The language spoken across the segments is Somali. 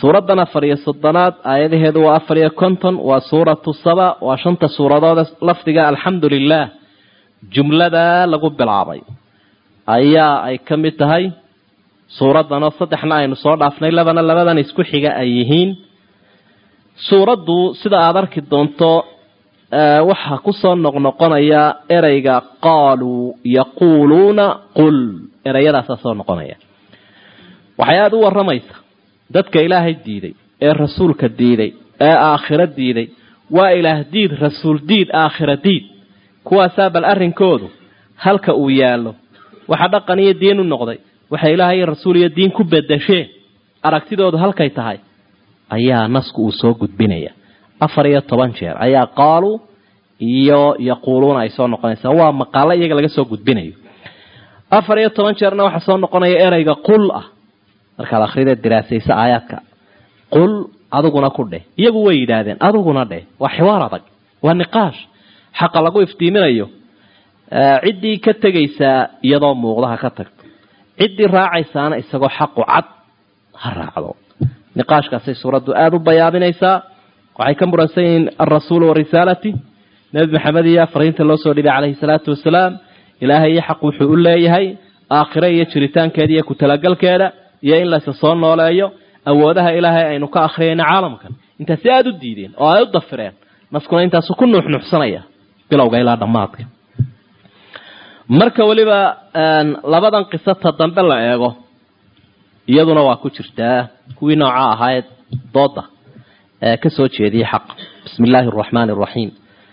suuraddan afar iyo soddonaad aayadaheedu waa afar iyo konton waa suuratu saba waa shanta suuradood lafdiga alxamdu lilah jumladaa lagu bilaabay ayaa ay ka mid tahay suuraddan oo saddexna aynu soo dhaafnay labana labadan isku xiga ay yihiin suuraddu sida aada arki doonto waxaa kusoo noqnoqonaya ereyga qaaluu yaquuluuna qul ereyadaasaa soo noqonaya waxay aada u waramaysa dadka ilaahay diiday ee rasuulka diiday ee aakhiro diiday waa ilaah diid rasuul diid aakhiro diid kuwaasaa bal arrinkoodu halka uu yaallo waxa dhaqan iyo diin u noqday waxay ilaahay iyo rasuul iyo diin ku bedesheen aragtidoodu halkay tahay ayaa nasku uu soo gudbinaya afar iyo toban jeer ayaa qaaluu iyo yaquuluuna ay soo noqonaysaa waa maqaalo iyaga laga soo gudbinayo afar iyo toban jeerna waxaa soo noqonaya ereyga qul ah markaad akhrida diraasaysa aayaadka qul adiguna ku dheh iyagu way yidhaahdeen adiguna dheh waa xiwaar adag waa niqaash xaqa lagu iftiiminayo ciddii ka tegaysaa iyadoo muuqdaha ka tagto ciddii raacaysaana isagoo xaqu cad ha raacdo niqaashkaasay suuraddu aada u bayaabinaysaa waxay ka muransan yihiin alrasuulu warisaalati nebi maxamed iyo fariinta loo soo dhibay calayhi salaatu wasalaam ilaahay iyo xaq wuxuu u leeyahay aakhire iyo jiritaankeeda iyo ku-talagalkeeda iyo in laysa soo nooleeyo awoodaha ilaahay aynu ka akhriyayna caalamkan intaasi aada u diideen oo ay u dafireen naskuna intaasu ku nuuxnuuxsanaya bilowga ilaa dhammaadka marka weliba labadan qisata dambe la eego iyaduna waa ku jirtaa kuwii nooca ahaayed dooda ee ka soo jeediyey xaq bismi illaahi araxmaani araxiim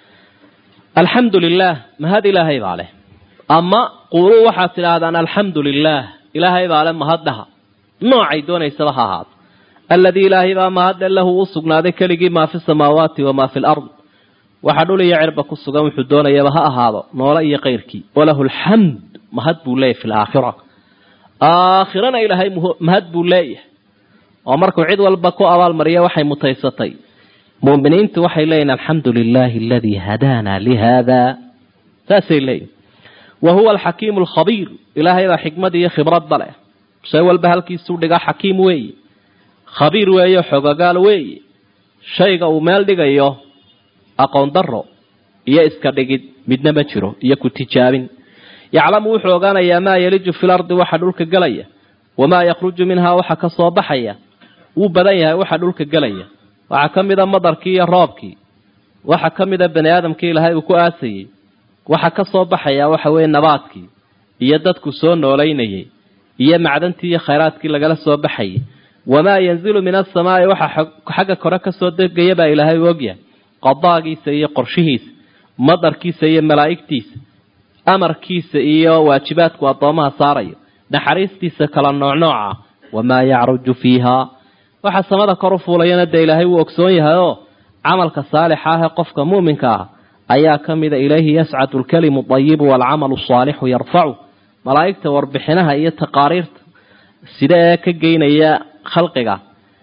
alxamdu lilah mahad ilaahay baa leh ama quuluu waxaad tidhaahdaan alxamdu lilah ilaahay baa leh mahaddaha noocay doonaysaba ha ahaato alladii ilaahay baa mahadle lahu u sugnaaday keligii maa fi samaawaati wamaa fi lard waxaa dhul iyo cirba ku sugan wuxuu doonayaba ha ahaado noole iyo kayrkii walahu alxamd mahad buu leeyahy fi laakhira aakhirana ilaahay mahad buu leeyahay oo markuu cid walba ku abaalmariya waxay mutaysatay mu'miniintu waxay leeyihin alxamdu lilaahi aladii hadaana lihada saasay leeyihin wa huwa alxakiimu alkhabiir ilaahay baa xikmad iyo khibradba leh shay walba halkiisuu dhigaa xakiim weeye khabiir weeyo xogagaal weeye shayga uu meel dhigayo aqoon daro iyo iska dhigid midna ma jiro iyo ku tijaabin yaclamu wuxuu ogaanayaa maa yeliju fi lardi waxa dhulka gelaya wamaa yakhruju minhaa waxa ka soo baxaya wuu badan yahay waxa dhulka gelaya waxaa ka mida madarkii iyo roobkii waxa ka mida bani aadamkii ilaahay uu ku aasayey waxa ka soo baxaya waxa weeye nabaadkii iyo dadku soo noolaynayay iyo macdantii iyo khayraadkii lagala soo baxayay wamaa yanzilu min asamaai waxa xagga kore kasoo degaya baa ilaahay u ogyahay qadaagiisa iyo qorshihiisa madarkiisa iyo malaa'igtiisa amarkiisa iyo waajibaadku addoomaha saarayo naxariistiisa kala noocnooca wamaa yacruju fiiha waxa samada kor u fuulayana dee ilaahay wuu ogsoon yahay oo camalka saalixa ah ee qofka muuminka ah ayaa ka mida ilayhi yascadu alkalimu dayibu waalcamalu saalixu yarfacu malaa'igta warbixinaha iyo taqaariirta sida ee ka geynaya khalqiga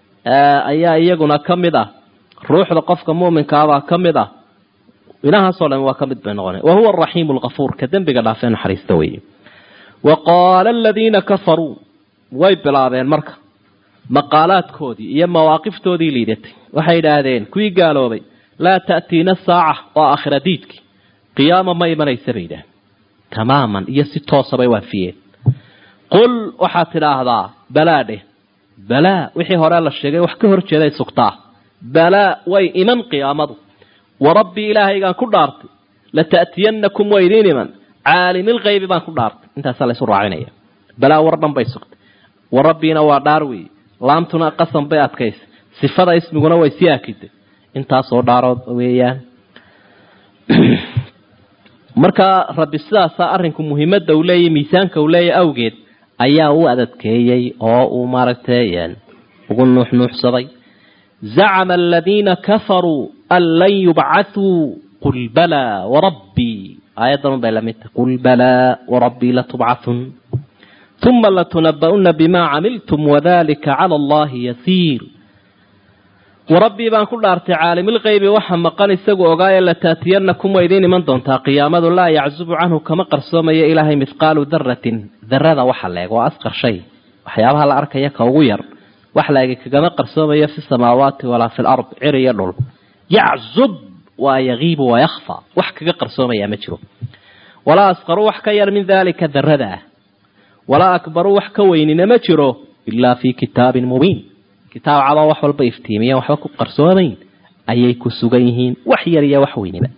ayaa iyaguna ka mid ah ruuxda qofka muuminkaabaa ka mid ah inahaasoo dhan waa ka mid bay noqona wa huwa araxiimu alkafuur ka dembiga dhaafee naxariista weeye wa qaala aladiina kafaruu way bilaabeen marka maqaalaadkoodii iyo mawaaqiftoodii liidatay waxay yidhaahdeen kuwii gaaloobay laa ta'tiina saaca oo aakhira diidkii qiyaama ma imanaysa bay yidhahdeen tamaaman iyo si toosa bay waafiyeen qul waxaad tidhaahdaa balaa dheh balaa wixii hore la sheegay wax ka hor jeeday sugtaa balaa way iman qiyaamadu warabbii ilaahaygaan ku dhaartay lata'tiyanakum waa idiin iman caalimilkaybi baan ku dhaartay intaasaa laysu raacinaya balaa war dhan bay sugtay warabbiina waa dhaar weeye laamtuna qasam bay adkaysa sifada ismiguna way sii akiday intaasoo dhaarood weeyaan markaa rabbi sidaasaa arrinku muhiimadda uu leeyahy miisaanka uu leeyahy awgeed ayaa u adadkeeyey oo uu maaragtay ugu nuuxnuuxsaday zacama aladiina kafaruu an lan yubcathuu qul balaa warabbii aayaddan un bay lamid tahay qul balaa warabbii latubcathun uma latunaba'una bima camiltum wadalika cala allahi yasiir warabbii baan ku dhaartay caalimilkaybi waxa maqan isagu ogaaye lataatiyanakum waa idiin iman doontaa qiyaamadu laa yaczubu canhu kama qarsoomayo ilaahay mithqaalu daratin darada waxa leeg waa asqar shay waxyaabaha la arkaya ka ugu yar wax laegi kagama qarsoomayo fi samaawaati walaa fi lard cir iyo dhul yaczub waa yagiibu wayakhfa wax kaga qarsoomayaa ma jiro walaa asqaru wax ka yar min dalika darada ah walaa akbaru wax ka weynina ma jiro ilaa fi kitaabin mubiin kitaab cadoo wax walba iftiimiyan waxba ku qarsoomayn ayay ku sugan yihiin wax yar iyo wax weyniba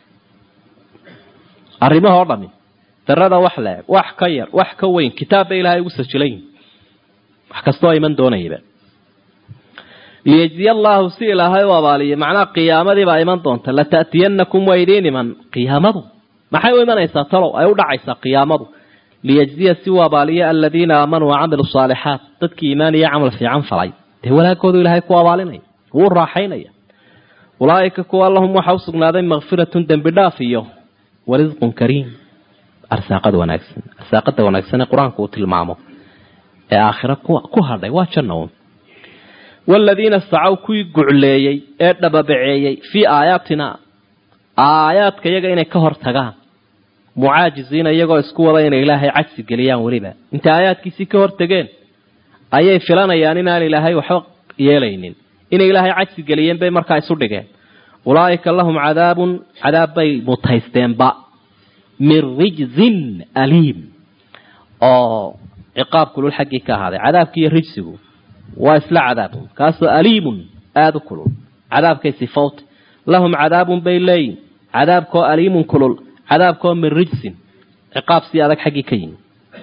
arrimahoo dhami darada wax leeg wax ka yar wax ka weyn kitaab bay ilaahay ugu sajilayin wax kastoo iman doonayaba liyajziya allaahu si ilaahay u abaaliyo macnaha qiyaamadiibaa iman doonta lata'tiyanakum waa idiin iman qiyaamadu maxay u imanaysaa talow ay u dhacaysaa qiyaamadu liyajziya si uu abaaliyo aladiina aamanuu wacamilu saalixaat dadkii iimaan iyo camal fiican falay dee wanaagoodu ilaahay ku abaalinaya wuu raaxaynaya ulaa'ika kuwa lahum waxa u sugnaaday makfiratun dembi dhaaf iyo warisqun kariim arsaaqada wanaagsan arsaaqada wanaagsan ee qur-aanku uu tilmaamo ee aakhira ku hadhay waa janna uun waaladiina sacaw kuwii gucleeyey ee dhababaceeyey fii aayaatina aayaadka iyaga inay ka hor tagaan mucaajiziina iyagoo isku wada inay ilaahay cajsi geliyaan weliba intay aayaadkiisii ka hor tegeen ayay filanayaan inaan ilaahay waxba yeelaynin inay ilaahay cajsi geliyeen bay markaa isu dhigeen ulaa'ika lahum cadaabun cadaab bay mutaysteenba min rijzin aliim oo ciqaab kulul xaggii ka ahaaday cadaabki iyo rijsigu waa isla cadaabun kaasoo aliimun aada u kulul cadaabkay sifowta lahum cadaabun bay leeyihin cadaabkoo aliimun kulul cadaabkoo min rijsin ciqaab si adag xaggii ka yimi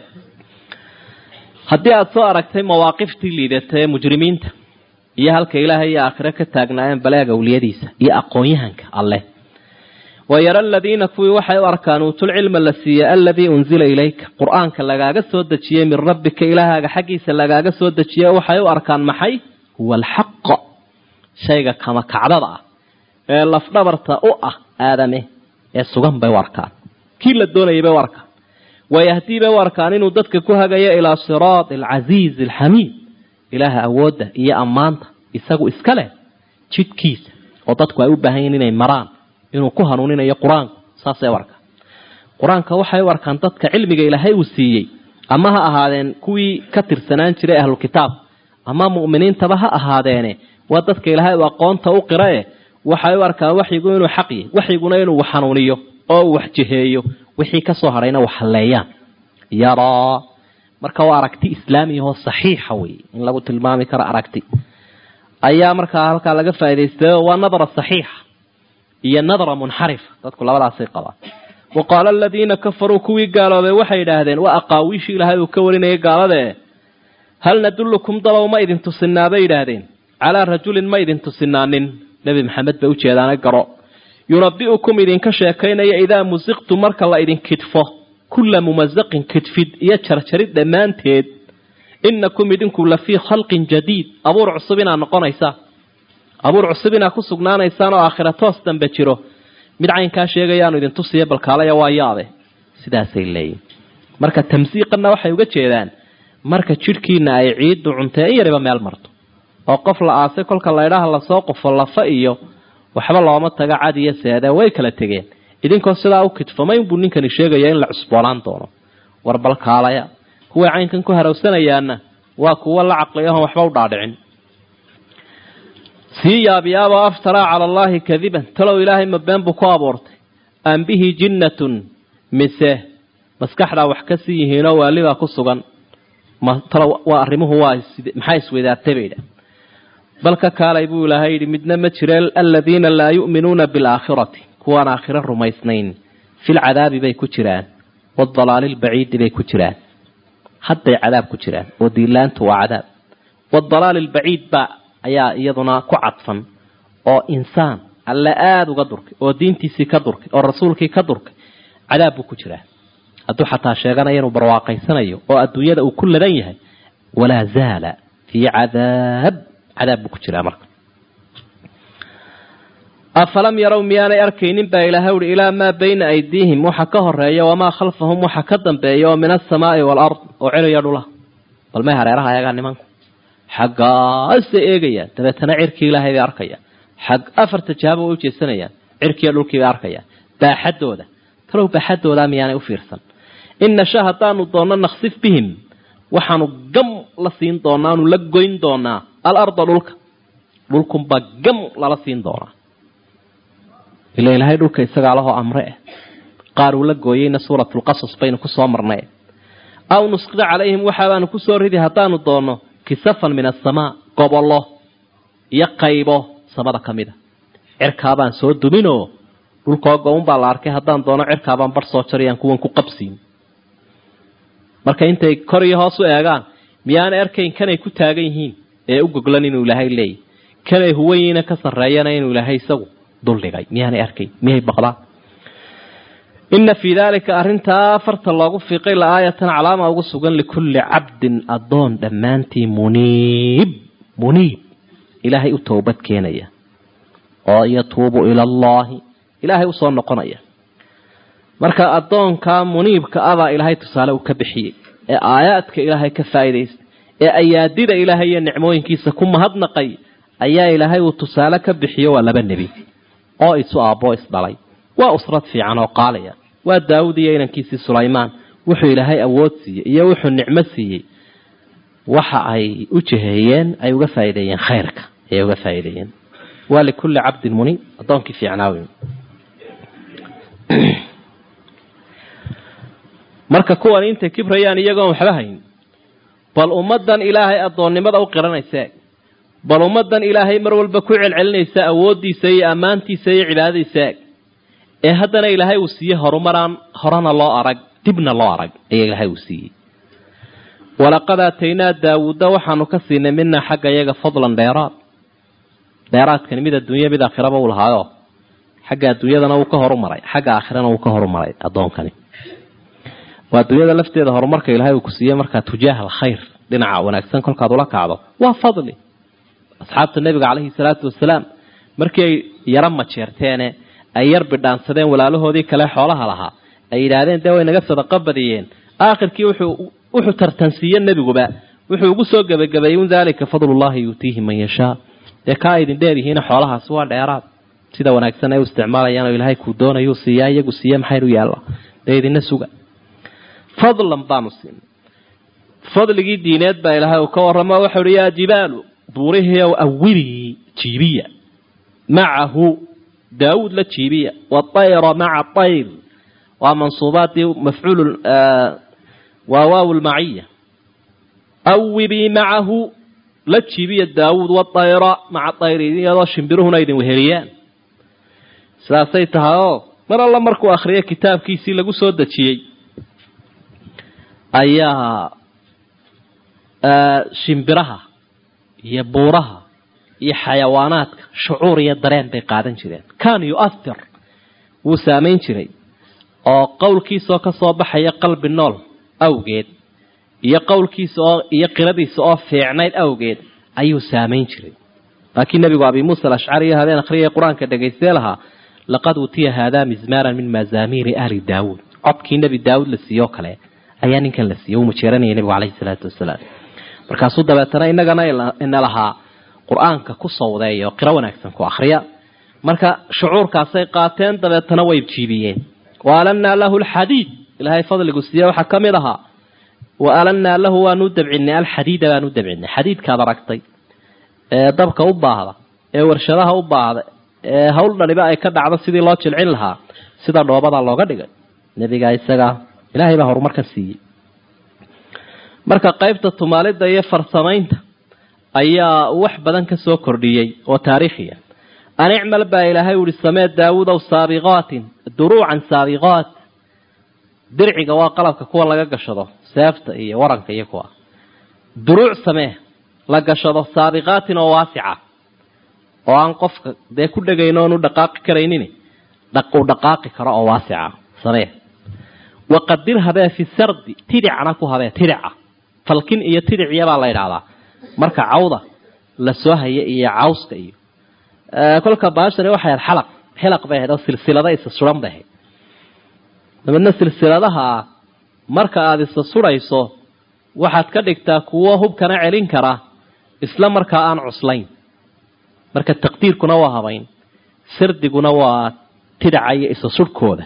haddii aada soo aragtay mawaaqiftii liidata ee mujrimiinta iyo halka ilaahay iyo aakhire ka taagnaayeen baleeg awliyadiisa iyo aqoon-yahanka alleh wayara aladiina kuwii waxay u arkaan uutulcilma la siiyey aladii unzila ilayka qur-aanka lagaaga soo dejiyey min rabbika ilaahaaga xaggiisa lagaaga soo dejiye waxay u arkaan maxay huwa alxaq shayga kama kacdada ah ee lafdhabarta u ah aadame ee sugan bay u arkaan kii la doonayay bay u arkaan wayahdii bay u arkaan inuu dadka ku hagayo ilaa siraati alcasiizi alxamiid ilaaha awoodda iyo ammaanta isagu iska leh jidhkiisa oo dadku ay u baahan yihin inay maraan inuu ku hanuuninayo qur-aanku saasay u arkaan qur-aanka waxay u arkaan dadka cilmiga ilaahay uu siiyey ama ha ahaadeen kuwii ka tirsanaan jiray ahlu kitaab ama mu'miniintaba ha ahaadeene waa dadka ilaahay uu aqoonta u qirae waxay u arkaan waxyigu inuu xaq yahy waxyiguna inuu xanuuniyo oo uu waxjiheeyo wixii kasoo hadhayna wax halleeyaan yaraa marka waa aragti islaamiyahoo saxiixa wey in lagu tilmaami karo aragti ayaa markaa halkaa laga faa'idaystay waa nadra saxiixa iyo nadra munxarifa dadku labadaasay qabaan wa qaala aladiina kafaruu kuwii gaaloobay waxay yidhaahdeen waa aqaawiishii ilaahay uu ka warinayay gaaladae hal nadullukum dalow ma idin tusinaa bay yidhaahdeen calaa rajulin ma idin tusinaanin nebi maxamed bay ujeedaana garo yunabi'ukum idinka sheekaynaya idaa musiqtu marka la idin kidfo kulla mumasaqin kidfid iyo jarjarid dhammaanteed inakum idinku la fii khalqin jadiid abuur cusub inaad noqonaysaa abuur cusub inaad ku sugnaanaysaan oo aakhira toos dambe jiro mid caynkaa sheegayaanu idin tusiya balkaalaya waa yaabe sidaasay leeyihin marka tamsiiqanna waxay uga jeedaan marka jidhkiina ay ciiddu cuntee in yariba meel marto oo qof la aasay kolka laydhaha lasoo qufo lafa iyo waxba looma taga cad iyo seede way kala tegeen idinkoo sidaa u kidfamayn buu ninkani sheegaya in la cusboonaan doono war balkaalaya kuway caynkan ku harawsanayaanna waa kuwo la caqliyahon waxba u dhaadhicin sii yaabiyaaboo aftaraa cala allaahi kadiban talow ilaahay ma been buu ku abuurtay am bihi jinnatun mise maskaxdaa wax ka sii yihiinoo waalibaa ku sugan talow waa arrimuhu waa maxaa isweydaartay bay idhaah bal ka kaalay buu ilaahay yidhi midna ma jire aladiina laa yu'minuuna bilaakhirati kuwaan aakhiro rumaysnayn filcadaabi bay ku jiraan waadalaali lbaciidi bay ku jiraan hadday cadaab ku jiraan oo diilaantu waa cadaab waadalaali albaciid ba ayaa iyaduna ku cadfan oo insaan alle aada uga durkay oo diintiisii ka durkay oo rasuulkii ka durkay cadaab buu ku jiraa hadduu xataa sheeganaya inuu barwaaqaysanayo oo adduunyada uu ku ladan yahay walaa zaala fii cadaab cadaab buu ku jiraa marka afalam yarow miyaanay arkaynin baa ilaahay uhi ilaa maa bayna aydiihim waxa ka horeeya wamaa khalfahum waxa ka dambeeya oo min asamaai waalard oo celiya dhula bal may hareeraha ayagaa nimanku xaggaasay eegayaan dabeetana cirkii ilaahay bay arkayaan xag afarta jaaba way ujeesanayaan cirkiiyo dhulkii bay arkayaan baaxaddooda talow baaxaddoodaa miyaanay u fiirsan in nasha haddaanu doonno naksif bihim waxaanu gam la siin doonaa aanu la goyn doonaa alarda dhulka dhulkunbaa gam lala siin doonaa ila ilaahay dhulka isagaa lahoo amre eh qaar uu la gooyeyna suuratulqasas baynu kusoo marnay aw nusqida calayhim waxaabaanu kusoo ridi haddaanu doonno kisafan min asamaa gobollo iyo qaybo samada ka mid a cirkaabaan soo duminoo dhulkoo go-un baa la arkay haddaan doono cirkaabaan bar soo jarayaan kuwan ku qabsiin marka intay kor iyo hoos u eegaan miyaana erkayn kanay ku taagan yihiin ee u goglan inuu ilaahay leeyahy kanay huwayiina ka sarreeyana inuu ilaahay isagu duldhigay miyaanay arkayn miyay baqdaan ina fii daalika arrintaa farta loogu fiiqay la aayatan calaama ugu sugan likulli cabdin addoon dhammaantii muniib muniib ilaahay u toobad keenaya oo yatuubu ila allaahi ilaahay usoo noqonaya marka addoonkaa muniibka abaa ilaahay tusaale uu ka bixiyey ee aayaadka ilaahay ka faa'iidaysta ee ayaadida ilaahay iyo nicmooyinkiisa ku mahadnaqay ayaa ilaahay uu tusaale ka bixiyo waa laba nebi oo isu aabboo isdhalay waa usrad fiican oo qaaliya waa daawud iyo inankiisii sulaymaan wuxuu ilaahay awood siiyey iyo wuxuu nicmo siiyey waxa ay u jiheeyeen ay uga faa'iideeyeen khayrka ayay uga faa'iideeyeen waa likulli cabdin muniib addoonkii fiicnaa wey marka kuwan intay kibrayaan iyagoon waxba hayn bal ummaddan ilaahay addoonnimada u qiranaysa bal ummaddan ilaahay mar walba ku celcelinaysa awooddiisa iyo ammaantiisa iyo cibaadadiisa eg ee haddana ilaahay uu siiyey horumaraan horena loo arag dibna loo arag ayaa ilaahay uu siiyey walaqad aataynaa daawuudda waxaanu ka siinay minaa xagga iyaga fadlan dheeraad dheeraadkani mid adduunya mid aakhiraba uu lahaayo xagga adduunyadana wuu ka horumaray xagga aakhirana wuu ka horumaray addoonkani waa adduunyada lafteeda horumarka ilaahay uu ku siiyey markaa tujaaha alkhayr dhinaca wanaagsan kolkaad ula kacdo waa fadli asxaabta nebiga caleyhi salaatu wasalaam markii ay yaro majeerteene ay yar bidhaansadeen walaalahoodii kale xoolaha lahaa ay yidhaahdeen dee way naga sadaqo badiyeen aakhirkii wuxuu wuxuu tartansiiye nebiguba wuxuu ugu soo gebagabeeyey un daalika fadlullahi yuutiihi man yashaa dee kaa idin dheer yihiina xoolahaasi waa dheeraad sida wanaagsan ay u isticmaalayaan oo ilaahay kuu doonayuu siiyaa iyagu siiye maxaynu yaalla dee idina suga fadlan baanu siinay fadligii diineed baa ilaahay uu ka warramo waxau uhi yaa jibaalu buurihii ow awilii jiibiya macahu daawuud la jiibiya waayra maca ayr waa mansuubaadii mafcuul waa waaw lmaciya awibii macahu la jiibiya daawuud waayra maca ayr iyadoo shimbiruhuna idin weheliyaan sidaasay tahay oo mar alla markuu akhriyo kitaabkiisii lagu soo dejiyey ayaa shimbiraha iyo buuraha iyo xayawaanaadka shucuur iyo dareen bay qaadan jireen kan yu'ahir wuu saamayn jiray oo qowlkiisaoo ka soo baxaya qalbi nool awgeed iyo qowlkiisa oo iyo qiradiisa oo fiicnayd awgeed ayuu saamayn jiray laakiin nebigu abi muusa alashcari iyo habeen akhriyay qur-aanka dhegaystee lahaa laqad utiya haadaa mizmaaran min mazaamiiri ahli daawuud codkii nebi daawuud la siiyoo kale ayaa ninkan la siiyey uu mujeeranayay nebigu caleyhi salaatu wasalaam markaasuu dabeetana inagana ina lahaa qur-aanka ku sawdeeya oo qiro wanaagsan ku akhriya marka shucuurkaasay qaateen dabeetana way jiibiyeen wa alannaa lahu alxadiid ilaahay fadligu siiye waxaa ka mid ahaa wa alannaa lahu waanu dabcinay alxadiida baanu dabcinay xadiidkaad aragtay ee dabka u baahda ee warshadaha u baahda ee hawl dhaniba ay ka dhacdo sidii loo jilcin lahaa sida dhoobadaa looga dhigay nebigaa isagaa ilaahay baa horumarkan siiyey marka qaybta tumaalidda iyo farsamaynta ayaa wax badan ka soo kordhiyey oo taariikhiya an icmal baa ilaahay uhi samee daawudow saabiqaatin duruucan saabiqaat dirciga waa qalabka kuwa laga gashado seefta iyo waranka iyo kuwa duruuc samee la gashado saabiqaatin oo waasica oo aan qofka dee ku dhegayn oon u dhaqaaqi karaynin u dhaqaaqi karo oo waasica samee waqadir habee fi sardi tidicna ku habee tidica falkin iyo tidiciyabaa la yidhaahdaa marka cawda la soo haya iyo cawska iyo kolka baashani waxay ahayd xalaq xilaq bay ahayd oo silsilada isa suran bay ahayd dabeedna silsiladaha marka aada isa surayso waxaad ka dhigtaa kuwo hubkana celin kara isla markaa aan cuslayn marka taqdiirkuna waa habayn sardiguna waa tidaca iyo isa surhkooda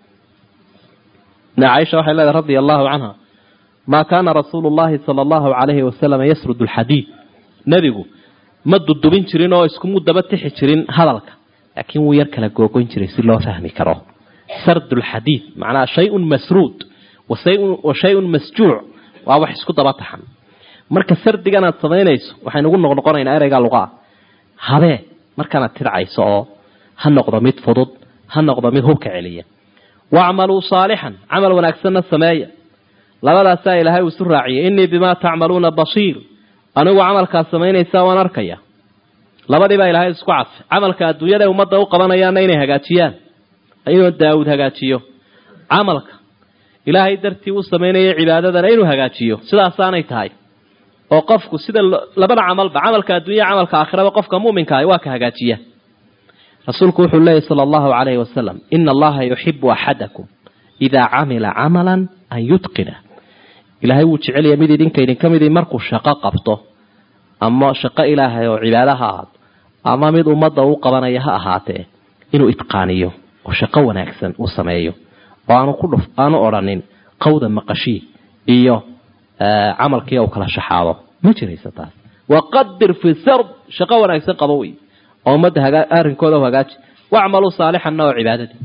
caaisha waxay leedahay radia allahu canha maa kaana rasuulu llahi sala allahu calayhi wasalam yasrud alxadiid nebigu ma dudubin jirin oo iskumu daba tixi jirin hadalka laakiin wuu yar kala googoyn jiray si loo fahmi karo sardulxadiid macnaha shay-un masruud wa shay-un masjuuc waa wax isku daba taxan marka sardigan aad samaynayso waxaynu ugu noqnoqonaynaa ereyga luqaa habee markaanaad tidcayso oo ha noqdo mid fudud ha noqdo mid hubka celiya wacmaluu saalixan camal wanaagsanna sameeya labadaasaa ilaahay uu isu raaciyay innii bimaa tacmaluuna basiir anigu camalkaad samaynaysaa waan arkaya labadii baa ilaahay isku cadfay camalka adduunyada ummadda u qabanayaana inay hagaajiyaan inuu daawud hagaajiyo camalka ilaahay dartii u samaynaya cibaadadana inuu hagaajiyo sidaasaanay tahay oo qofku sida labada camalba camalka adduunya camalka aakhiraba qofka muminka ah waa ka hagaajiya rasuulku wuxuu leeyahy sala allahu calayhi wasalam ina allaha yuxibu axadakum idaa camila camalan an yutqina ilaahay wuu jecelaya mid idinka idinka midii markuu shaqo qabto ama shaqo ilaahay oo cibaado ha ahaato ama mid ummadda u qabanaya ha ahaatee inuu itqaaniyo oo shaqo wanaagsan u sameeyo oo aanu ku dhuf aanu odhanin qawda maqashii iyo camalkii u kala shaxaado ma jiraysa taas waqadir fi sard shaqo wanaagsan qabo wey oo ummadda arrinkooda u hagaaji wacmaluu saalixanna oo cibaadadii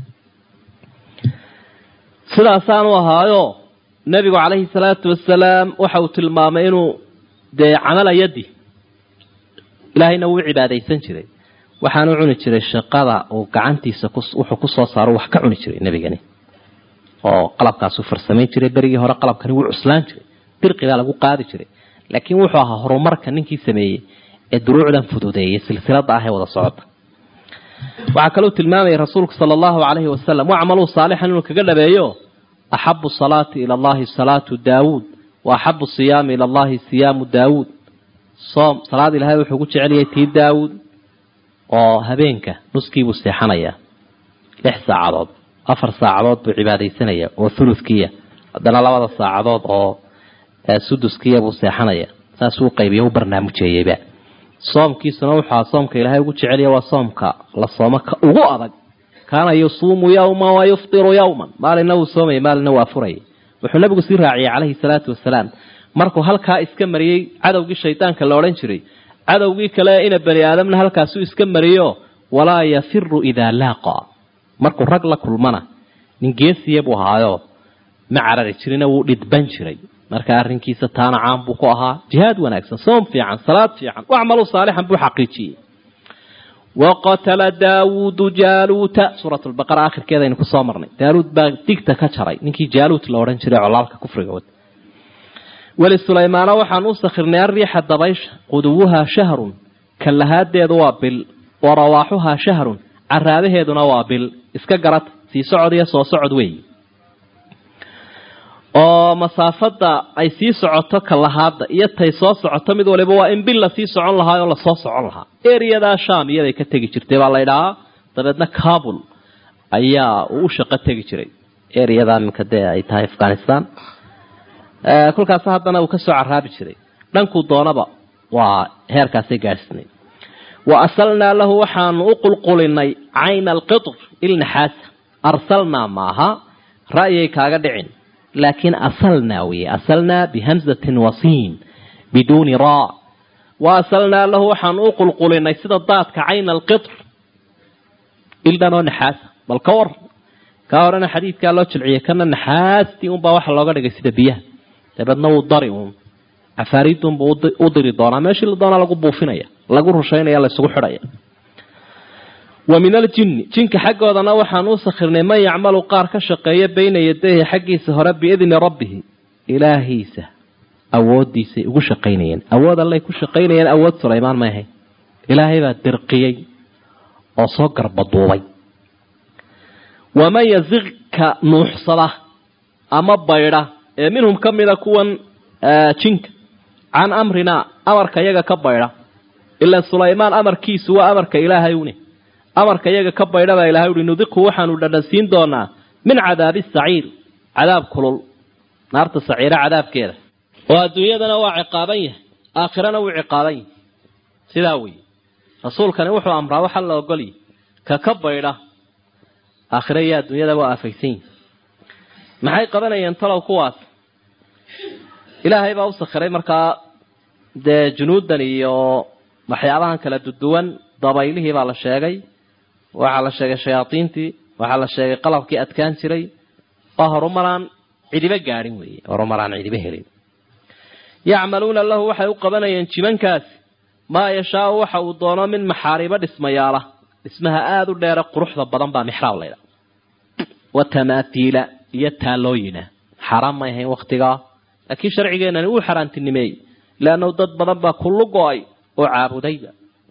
sidaasaanu ahaayo nebigu calayhi salaatu wasalaam waxa uu tilmaamay inuu dee camala yadi ilaahayna wuu cibaadaysan jiray waxaanu cuni jiray shaqada uu gacantiisa wuxuu kusoo saaro wax ka cuni jiray nebigani oo qalabkaasuu farsamayn jiray berigii hore qalabkani wuu cuslaan jiray dirqigaa lagu qaadi jiray laakiin wuxuu ahaa horumarka ninkii sameeyey ee duruucdan fududeeyay silsilada ah ee wada socota waxaa kaloo tilmaamayay rasuulku sala allahu calayhi wasalam wacmaluu saalixan inuu kaga dhabeeyo axabu salaati ila allahi salaatu daawuud wa axabu siyaami ila allahi siyaamu daawuud soom salaad ilahay wuxuu ku jeceliyay tii daawuud oo habeenka nuskiibuu seexanayaa lix saacadood afar saacadood buu cibaadaysanaya oo thuluthkiya haddana labada saacadood oo suduskiya buu seexanaya saasuu qaybiya u barnaamujeeyeyba soomkiisuna wuxua soomka ilaahay ugu jeceliya waa soomka la soomo ka ugu adag kaana yusuumu yawman wa yuftiru yawman maalina wuu soomaya maalina waa furaya wuxuu nabigu sii raaciyay calayhi salaatu wasalaam markuu halkaa iska mariyey cadowgii shaydaanka la odhan jiray cadowgii kale ina bani aadamna halkaasuu iska mariyo walaa yafiru idaa laaqa markuu rag la kulmana nin geesiya buu ahaayo ma carari jirina wuu dhidban jiray marka arrinkiisa taana caan buu ku ahaa jihaad wanaagsan soom fiican salaad fiican wacmaluu saalixan buu xaqiijiyey waqatala daawuudu jaaluuta suurat lbaqara akhirkeedaynu kusoo marnay daaluud baa digta ka jaray ninkii jaaluut la odhan jiray colaalka kufriga wad weli sulaymaana waxaan u sakhirnay arriixa dabaysha quduwuhaa shahrun kallahaadeedu waa bil wa rawaaxuhaa shahrun caraabaheeduna waa bil iska garata sii socod iyo soo socod weeyi oo masaafada ay sii socoto kalahaada iyo tay soo socoto mid waliba waa in bil lasii socon lahaa oo lasoo socon lahaa eriyadaa sham iyaday ka tegi jirtay baa la ydhahaa dabeedna kabul ayaa uu u shaqo tegi jiray eriyadaa minka dee ay tahay afghanistan kolkaas haddana uu kasoo caraabi jiray dhankuu doonaba waa heerkaasay gaadhsinay wa asalnaa lahu waxaanu u qulqulinay cayna alqitr ilnaxaasa arsalnaa maaha ra'yay kaaga dhicin laakiin asalnaa weye asalnaa bihamzatin wasiin biduuni raa wa asalnaa lahu waxaanu u qulqulinay sida daadka cayna alqitr ildhanoo naxaasa bal ka war kaa horena xadiidkaa loo jilciyay kana naxaastii unbaa waxa looga dhigay sida biyaha dabeedna wuu dari uun cafaariidunbuu u diri doonaa meeshii la doonaa lagu buufinaya lagu rushaynaya laysugu xidhaya wa min aljinni jinka xaggoodana waxaan u sakhirnay man yacmalu qaar ka shaqeeya bayna yadayhi xaggiisa hore biidni rabbihi ilaahiisa awoodiisay ugu shaqaynayeen awood allay ku shaqaynayeen awood sulaymaan may ahayn ilaahay baa dirqiyey oo soo garbaduubay waman yaziqka nuuxsada ama baydha ee minhum ka mida kuwan jinka can amrinaa amarka yaga ka baydha ilaa sulaymaan amarkiisu waa amarka ilaahay une amarka iyaga ka baydha baa ilahay uhi nudiqhu waxaanu dhadhansiin doonaa min cadaabi saciir cadaab kulul naarta saciira cadaabkeeda oo adduunyadana waa ciqaaban yahay aakhirana wuu ciqaaban yahay sidaa weeye rasuulkani wuxuu amraa waxa la ogolyahy ka ka baydha aakhira iyo adduunyada waa aafaysan yihi maxay qabanayeen talow kuwaas ilaahay baa u sakhiray markaa dee junuudan iyo waxyaabahan kala duduwan dabaylihii baa la sheegay waxaa la sheegay shayaadiintii waxaa la sheegay qalabkii adkaan jiray oo horumaraan cidiba gaadhin weeye horumaraan cidiba helin yacmaluuna lahu waxay u qabanayeen jimankaasi maa yashaau waxa uu doono min maxaariibo dhismayaala dhismaha aada u dheere quruxda badan baa mixraab laydha wa tamaatiila iyo taalooyina xaaraan may ahayn waktigaa laakiin sharcigeenani uu xaaraantinimeeyey leannahu dad badan baa kullu go-ay oo caabudayba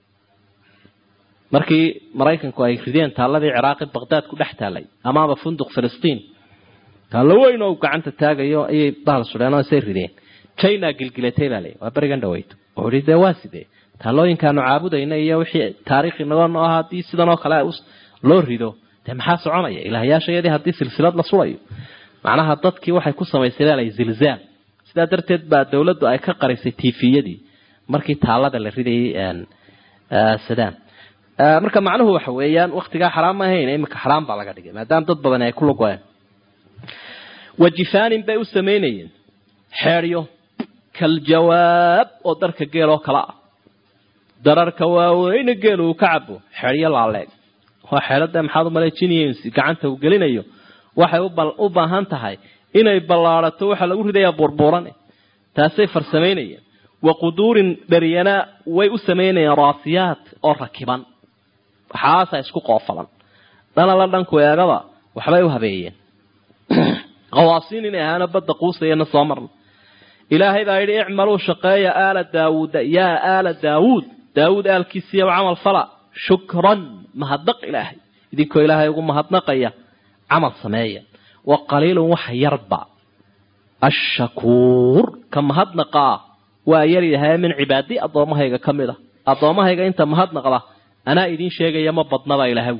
markii maraykanku ay rideen taalladii ciraaqi baqdaad ku dhex taallay amaama funduq filistiin taallo weyn oo gacanta taagayo ayay bahal sudheen oo isay rideen china gilgilatay baa leey waa berigan dhaweyto wuxuu ihi dee waa sidee taalooyinkaanu caabudayna iyo wixii taariikhi nago noo ahaa haddii sidan oo kale loo rido dee maxaa soconaya ilaahyaashayadii haddii silsilad la sulayo macnaha dadkii waxay ku samaysay baa lay zilzaal sidaa darteed baa dawladdu ay ka qarisay tifiyadii markii taalada la ridayay sadam marka macnuhu waxa weeyaan waktigaa xaraam ma ahayn iminka xaraam baa laga dhigay maadaama dad badan ay ku lugoeen wajifaanin bay u samaynayeen xeedhyo kaljawaab oo darka geel oo kale ah dararka waaweyne geel uu ka cabo xeedhyo laaleeg waa xeelada maxaad umaleejinayeen gacanta uu gelinayo waxay u baahan tahay inay ballaadato waxaa lagu ridayaa burburane taasay farsamaynayeen wa quduurin dharyanaa way u samaynayeen raasiyaat oo rakiban waxaasa isku qoofalan dhanala dhanku eegaba waxbay u habeeyeen qawaasiin inay ahaana badda quusayana soo marna ilaahay baa yidhi icmaluu shaqeeya aala daawuuda yaa aala daawuud daawuud aalkiisiiya camal fala shukran mahadnaq ilaahay idinkoo ilaahay ugu mahadnaqaya camal sameeya wa qaliilun waxa yarba ashakuur ka mahadnaqaa waa yar yahay min cibaadi addoommahayga ka mid a addoommahayga inta mahadnaqda anaa idiin sheegaya ma badnaba ilahaw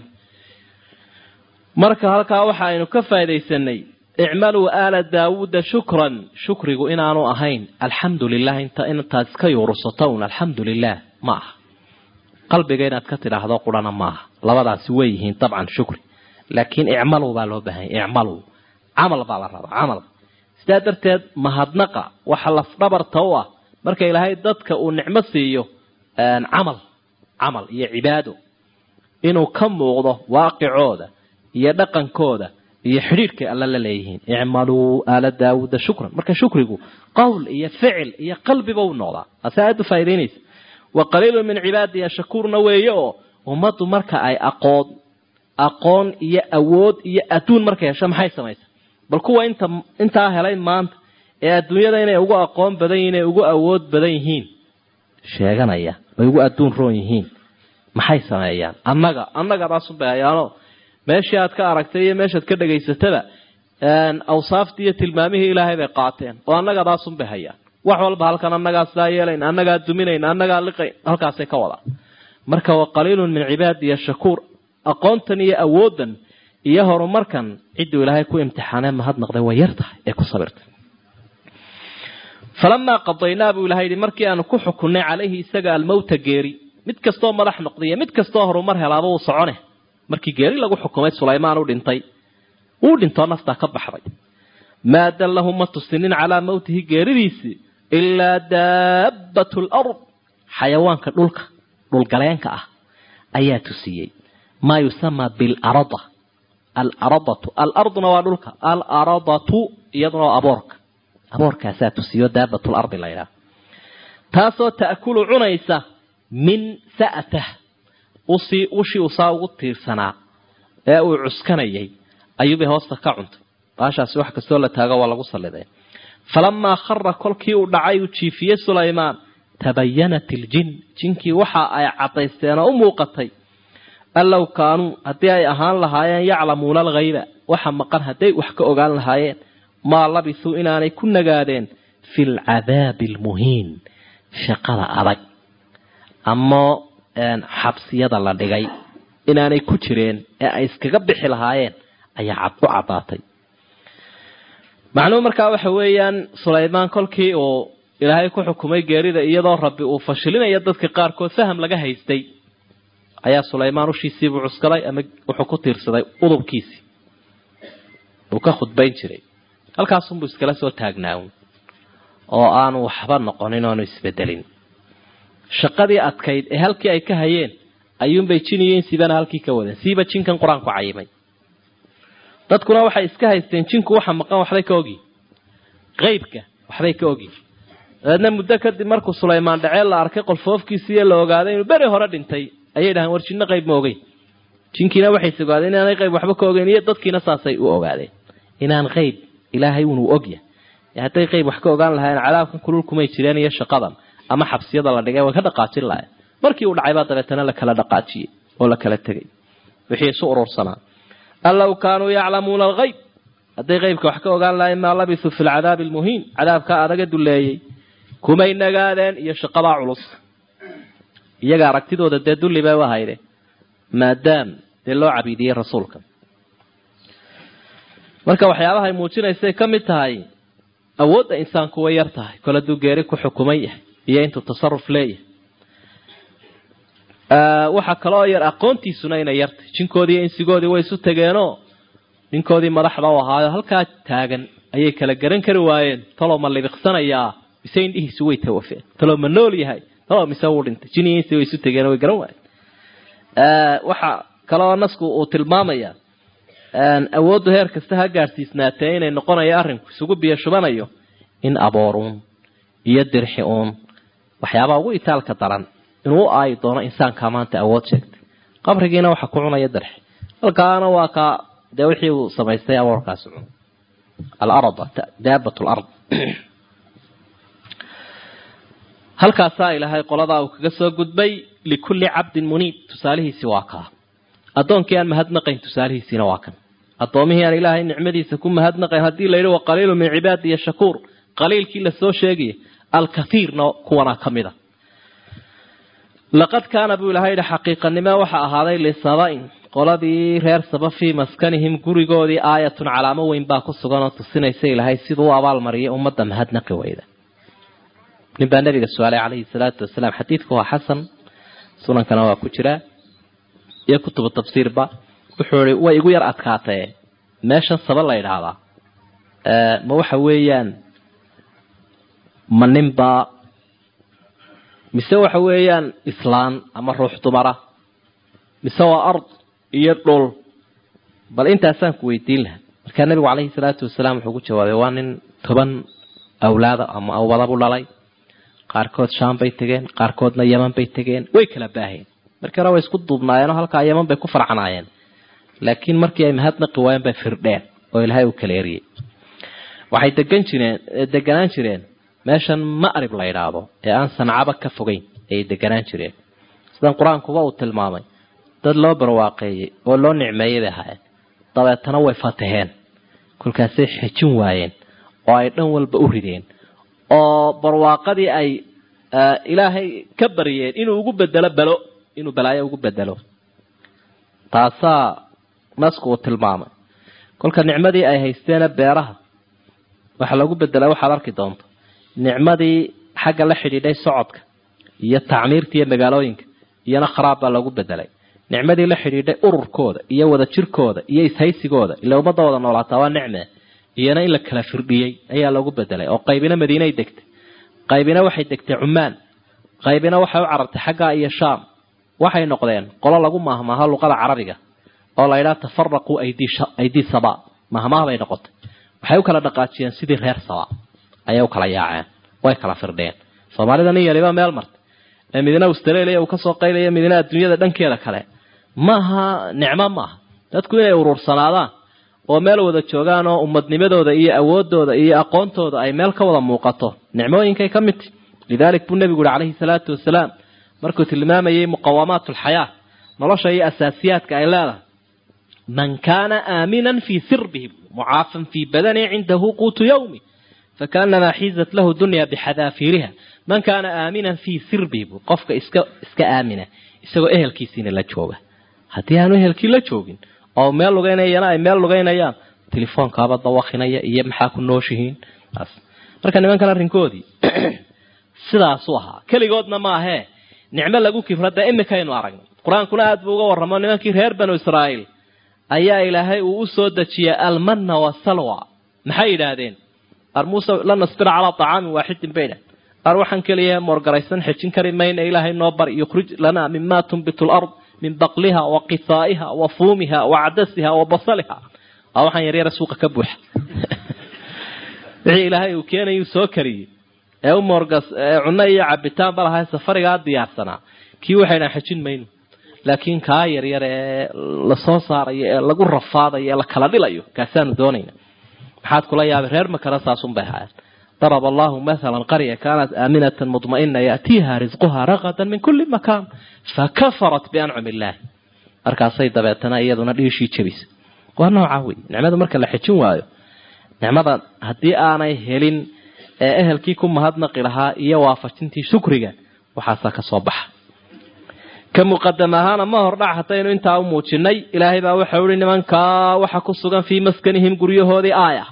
marka halkaa waxa aynu ka faa'idaysanay icmaluu aala daawuuda shukran shukrigu inaanu ahayn alxamdu lilah inta intaad iska yuurusato un alxamdu lilah ma aha qalbiga inaad ka tidhaahdo qurana maaha labadaasi way yihiin dabcan shukri laakiin icmaluu baa loo baahanya icmaluu camal baa la rabaa camal sidaa darteed mahadnaqa waxa lafdhabarta u ah marka ilaahay dadka uu nicmo siiyo camal camal iyo cibaado inuu ka muuqdo waaqicooda iyo dhaqankooda iyo xidhiidhkay alla la leeyihiin icmaluu aala daawuuda shukran marka shukrigu qowl iyo ficil iyo qalbiba u noqdaa ase aada u faa'idaynaysa wa qaliilun min cibaadiya shakuurna weeye oo ummaddu marka ay aqoon aqoon iyo awood iyo adduun markay hesho maxay samaysa bal kuwa inta intaa helay maanta ee adduunyada inay ugu aqoon badan yihiin inay ugu awood badan yihiin sheeganaya ay ugu adduun roon yihiin maxay sameeyaan annaga annagadaasum bay hayaano meeshii aad ka aragtay iyo meeshaad ka dhagaysataba awsaaftii iyo tilmaamihii ilaahay bay qaateen oo annagadaasum bay hayaan wax walba halkan annagaa sidaa yeelayn annagaa duminayn annagaa liqayn halkaasay ka wadaan marka wa qaliilun min cibaadiya shakuur aqoontan iyo awooddan iyo horumarkan cidduu ilaahay ku imtixaanee mahadnaqday way yar tahay ee ku sabirtay falamaa qadaynaa buu ilahay yidhi markii aanu ku xukunnay calayhi isaga almowta geeri mid kastoo madax noqdaiyo mid kastoo horumar helaaba uu socone markii geeri lagu xukumay sulaymaan u dhintay uu dhintoo naftaa ka baxday maa dallahu ma tusinin calaa mowtihi geeridiisii ilaa daabbatu lard xayawaanka dhulka dhulgaleenka ah ayaa tusiyey maa yusamaa bilarada alaradatu alarduna waa dhulka alaradatu iyaduna waa aboorka aboorkaasaa tusiyo daabatul ardi la ydhaha taasoo ta'kulu cunaysa min sa'tah usii ushii usaa ugu tiirsanaa ee uu cuskanayay ayuubay hoosta ka cuntay baashaasi wax kastoo la taago waa lagu salliday falamaa khara kolkii uu dhacay uu jiifiyey sulaymaan tabayanat iljin jinkii waxa ay caddaysteen oo u muuqatay allow kaanuu haddii ay ahaan lahaayeen yaclamuuna alghayba waxa maqan hadday wax ka ogaan lahaayeen maa labisuu inaanay ku nagaadeen fi lcadaabi almuhiin shaqada adag ama xabsiyada la dhigay inaanay ku jireen ee ay iskaga bixi lahaayeen ayaa u caddaatay macnuhu markaa waxa weeyaan sulaymaan kolkii uu ilaahay ku xukumay geerida iyadoo rabbi uu fashilinayo dadka qaarkood faham laga haystay ayaa sulaymaan ushiisiibuu cuskaday ama wuxuu ku tiirsaday udubkiisii uu ka khudbayn jiray halkaasunbuu iskala soo taagnaawn oo aanu waxba noqonin oanu isbedelin shaqadii adkayd ee halkii ay ka hayeen ayuunbay jin iyo insibana halkii ka wadeen siiba jinkan qur-aanku cayimay dadkuna waxay iska haysteen jinku waxa maqan waxbay ka ogyihin qeybka waxbay ka ogyihin dabeedna muddo kadib markuu sulaymaan dhaceel la arkay qolfoofkiisiiyo la ogaaday inuu beri hore dhintay ayay dhahaan war jinno qayb ma ogeyn jinkiina waxayse ogaadeen inaanay qayb waxba ka ogeyn iyo dadkiina saasay u ogaadeen inaan qayb ilaahay unuu ogyahay hadday qayb wax ka ogaan lahaayeen cadaabkan kulul kumay jireen iyo shaqadan ama xabsiyada la dhigay way ka dhaqaajin lahayen markii uu dhacay baa dabeetana la kala dhaqaajiyey oo la kala tegay wixii isu urursanaa an low kaanuu yaclamuuna algayb hadday qaybka wax ka ogaan lahayen maa labisuu fi lcadaabi almuhiin cadaabkaa adaga duleeyey kumay nagaadeen iyo shaqadaa culus iyaga aragtidooda dee dulli bay u ahayde maadaam dee loo cabiidiyey rasuulka marka waxyaabaha ay muujinaysay ka mid tahay awoodda insaanku way yar tahay kol hadduu geeri ku xukuman yahay iyo intuu tasaruf leeyahay waxaa kaloo yar aqoontiisuna inay yartahy jinkoodii iyo insigoodii way isu tegeenoo ninkoodii madaxda u ahaayo halkaa taagan ayay kala garan kari waayeen talow ma libiqsanayaa mise indhihiisu way tawafeen talow ma nool yahay talow mise wuu dhintay jin iyo insi way isu tegeen way garan waayeen waxa kaloo nasku uu tilmaamaya awooddu heer kasta ha gaadhsiisnaatee inay noqonayo arrinku isugu biyo shubanayo in abooruun iyo dirxi uun waxyaabaha ugu itaalka daran inuu u aayi doono insaankaa maanta awood sheegtay qabrigiina waxa ku cunaya darxi halkaana waa kaa dee wixii uu samaystay aboorkaasi cun alarda daabat lard halkaasaa ilaahay qoladaa uu kaga soo gudbay likulli cabdin muniib tusaalihiisi waa kaa addoonkii aan mahadnaqayn tusaalihiisiina waa kan addoomihii aan ilaahay nicmadiisa ku mahadnaqayn haddii la yidhi waqaliilu min cibaadiya shakuur qaliilkii lasoo sheegaya alkathiirna kuwanaa ka mid a laqad kaana buu ilahay yidhi xaqiiqanimo waxa ahaaday lisaba-in qoladii reer saba fii maskanihim gurigoodii aayatun calaamo weyn baa ku sugan oo tusinaysa ilaahay siduu u abaalmariyay ummadda mahadnaqi weyda nin baa nabiga su-aalay calayhi salaatu wasalaam xadiidku waa xasan sunankana waa ku jiraa iyo kutubu tafsiirba wuxuu ihi way igu yar adkaatee meeshan saba la yidhaahdaa ma waxa weeyaan ma ninbaa mise waxa weeyaan islaan ama ruux dumara mise waa ard iyo dhul bal intaasaan ku weydiin lahaa markaa nabigu calayhi salaatu wasalaam wuxuu ku jawaabay waa nin toban awlaada ama awadabu dhalay qaarkood shaam bay tegeen qaarkoodna yeman bay tegeen way kala baaheen markii hore way isku duubnaayeenoo halkaa yeman bay ku farcanaayeen laakiin markii ay mahadnaqi waayeen bay firdheen oo ilaahay uu kala eriyey waxay degan jireen deganaan jireen meeshan ma'rib la yidhaahdo ee aan sancaba ka fogeyn ayay deganaan jireen sidan qur-aankuba uu tilmaamay dad loo barwaaqeeyey oo loo nicmeeyey bay ahaayeen dabeetana way fataheen kolkaasay xejin waayeen oo ay dhan walba u rideen oo barwaaqadii ay ilaahay ka baryeen inuu ugu bedelo belo inuu balaayo ugu bedelo taasaa nasku uu tilmaamay kolka nicmadii ay haysteena beeraha waxa lagu bedela waxaad arki doonto nicmadii xagga la xidhiidhay socodka iyo tacmiirta iyo magaalooyinka iyona kharaab baa lagu bedelay nicmadii la xidhiidhay ururkooda iyo wada jirkooda iyo ishaysigooda ila ummadda wada noolaataa waa nicme iyana in la kala firdhiyey ayaa lagu bedelay oo qaybina madiinay degtay qaybina waxay degtay cumaan qaybina waxay u carartay xaggaa iyo shaam waxay noqdeen qolo lagu maahmaaho luqada carabiga oo la yidhaha tafaraquu aydii saba mahmaah bay noqotay waxay u kala dhaqaajiyeen sidii reer saba ayay u kala yaaceen way kala firdheen soomaalida nin yaliba meel martay ee midna australia uu kasoo qaylaya midna adduunyada dhankeeda kale maaha nicmo maaha dadku inay uruursanaadaan oo meel wada joogaan oo ummadnimadooda iyo awoodooda iyo aqoontooda ay meel ka wada muuqato nicmooyinkay ka mid tahy lidalik buu nebigu uhi calayhi salaatu wasalaam markuu tilmaamayay muqawamaat alxayaa nolosha iyo asaasiyaadka ay leedahay man kaana aaminan fii sirbihi mucaafan fii badani cindahu quutu yawmi fakaanamaa xiizat lahu dunya bixadaafiiriha man kaana aaminan fii sirbihi bu qofka iska iska aamina isagoo ehelkiisiina la jooga haddii aanu ehelkii la joogin oo meel lugeynayana ay meel lugeynayaan telefoonkaaba dawakinaya iyo maxaa ku nooshihiin marka nimankan arrinkoodii sidaasuu ahaa keligoodna maahee nicmo lagu kifra dee imikaynu aragnay qur-aankuna aada buu uga warramo nimankii reer banu israa'iil ayaa ilaahay uu u soo dejiyay almanna wasalwa maxay yidhaahdeen ar muuse la nasbira calaa طacaamin waaxidin bay idhahdeen qaar waxaan keliya moorgaraysan xejin kari mayna ilaahay noo bari yukhrij lanaa mima tunbitu lard min baqliha wa qisaa'iha wa fuumiha wa cadasiha wa basaliha waa waxaan yaryara suuqa ka buuxa wixii ilaahay uu keenayuu soo kariyey ee u moorgas cunno iyo cabitaan ba lahay safarigaa diyaarsanaa kii waxay dhahan xejin mayno laakiin kaa yaryar ee lasoo saarayo ee lagu rafaadayo ee la kala dhilayo kaasaanu doonayna maxaad kula yaabay reer makana saasun bay ahaayeen daraba allahu mathalan qarya kaanat aaminatan mudma'ina yaatiiha risquha raqadan min kulli makaan fakafarat biancumi illaahi markaasay dabeetana iyaduna dhiishii jebisay waa noocaa wey nicmada marka la xejin waayo nicmada haddii aanay helin ee ehelkii ku mahadnaqi lahaa iyo waafajintii shukriga waxaasaa ka soo baxa ka muqadam ahaana ma hordhac hataynu intaa u muujinay ilaahay baa waxau ihi nimankaa waxa ku sugan fii maskanihim guryahoodii aaya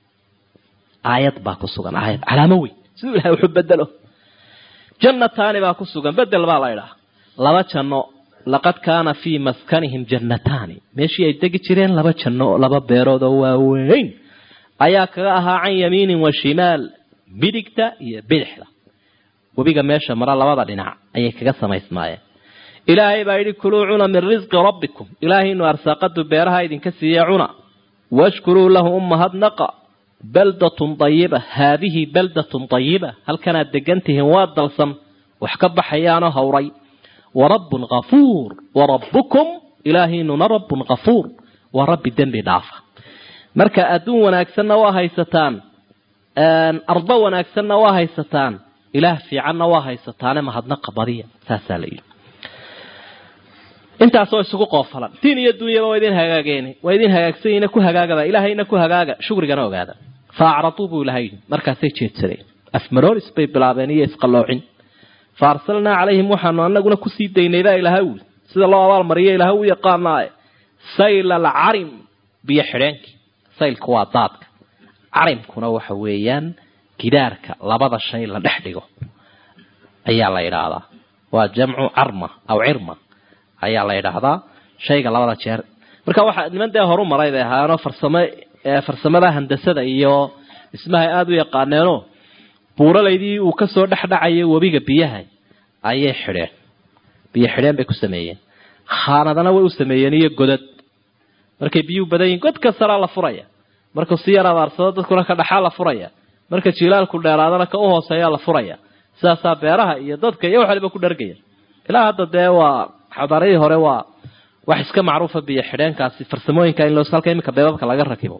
aayad baa ku sugan aayad calaamo weyn siduu ilahay wuxuu bedelo jannataani baa ku sugan bedel baa la idhaha laba janno laqad kaana fii maskanihim jannataani meeshii ay degi jireen laba janno laba beerood oo waaweyn ayaa kaga ahaa can yamiinin wa shimaal midigta iyo bidixda webiga meesha mara labada dhinac ayay kaga samaysmaayeen ilaahay baa yidhi kuluu cuna min risqi rabbikum ilaahaynu arsaaqadu beeraha idinka siiye cuna washkuruu lahu umahadnaqa baldatun dayiba haadihi baldatun dayiba halkanaad degantihiin waa dalsan wax ka baxayaanoo hawray wa rabbun kafuur wa rabbukum ilaahaynuna rabbun kafuur waa rabbi dembi dhaafa marka adduun wanaagsanna waa haysataan ardo wanaagsanna waa haysataan ilaah fiicanna waa haysataane mahadnaqa badiya saasaa la yidhi intaasoo isugu qoofalan diin iyo dunyaba waa idin hagaageen waa idin hagaagsanyiina ku hagaagaba ilaahayna ku hagaaga shukrigana ogaada fa acraduu buu ilahay yidhi markaasay jeedsadeen afmaroolis bay bilaabeen iyo isqaloocin fa arsalnaa calayhim waxaanu anaguna kusii daynay baa ilaha wuli sida loo abaalmariyo ilaha u yaqaanaaye sayl alcarim biyo xidheenkii saylku waa daadka carimkuna waxa weeyaan gidaarka labada shay la dhex dhigo ayaa la yidhaahdaa waa jamcu carma aw cirma ayaa la yidhaahdaa shayga labada jeer marka waxaa niman dee horu maray bay ahaayeenoo farsamo farsamada handasada iyo dhismahay aada u yaqaaneenoo buuralaydii uu kasoo dhexdhacayay webiga biyaha ayay xidheen biyo xidheen bay ku sameeyeen khaanadana way u sameeyeen iyo godad markay biyuhu badan yihin god kastaraa la furaya markuu si yar abaarsado dadkuna ka dhaxaa la furaya marka jilaalku dheeraadana ka u hooseeyaa la furaya sidaasaa beeraha iyo dadka iyo wax waliba ku dhargaya ilaa hadda dee waa xadaaradii hore waa wax iska macruufa biyo xidheenkaasi farsamooyinka in loos halka iminka beebabka laga rakibo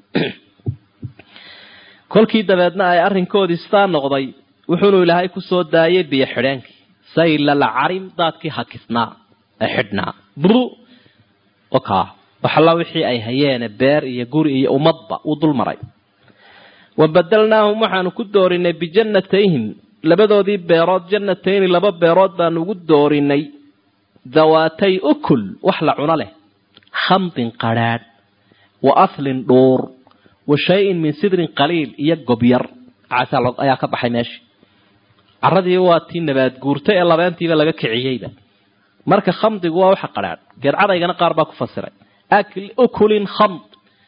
kolkii dabeedna ay arrinkoodii sidaa noqday wuxuunu ilaahay kusoo daayay biyo xidheenkii saylal carim daadkii hakisnaa ee xidhnaa bru oka waxalla wixii ay hayeene beer iyo guri iyo ummadba uu dul maray wa badalnaahum waxaanu ku doorinay bijannatayhim labadoodii beerood jannatayni laba beerood baanu ugu doorinay dawaatay ukul wax la cuno leh khamdin qadrhaadh wa aslin dhuur wa shay-in min sidrin qaliil iyo gobyar ayaa ka baxay meesha caradii waa tii nabaad guurta ee labeentiiba laga kiciyeyba marka khamdigu waa waxa qadrhaadh geedcadaygana qaar baa ku fasiray ukulin khamd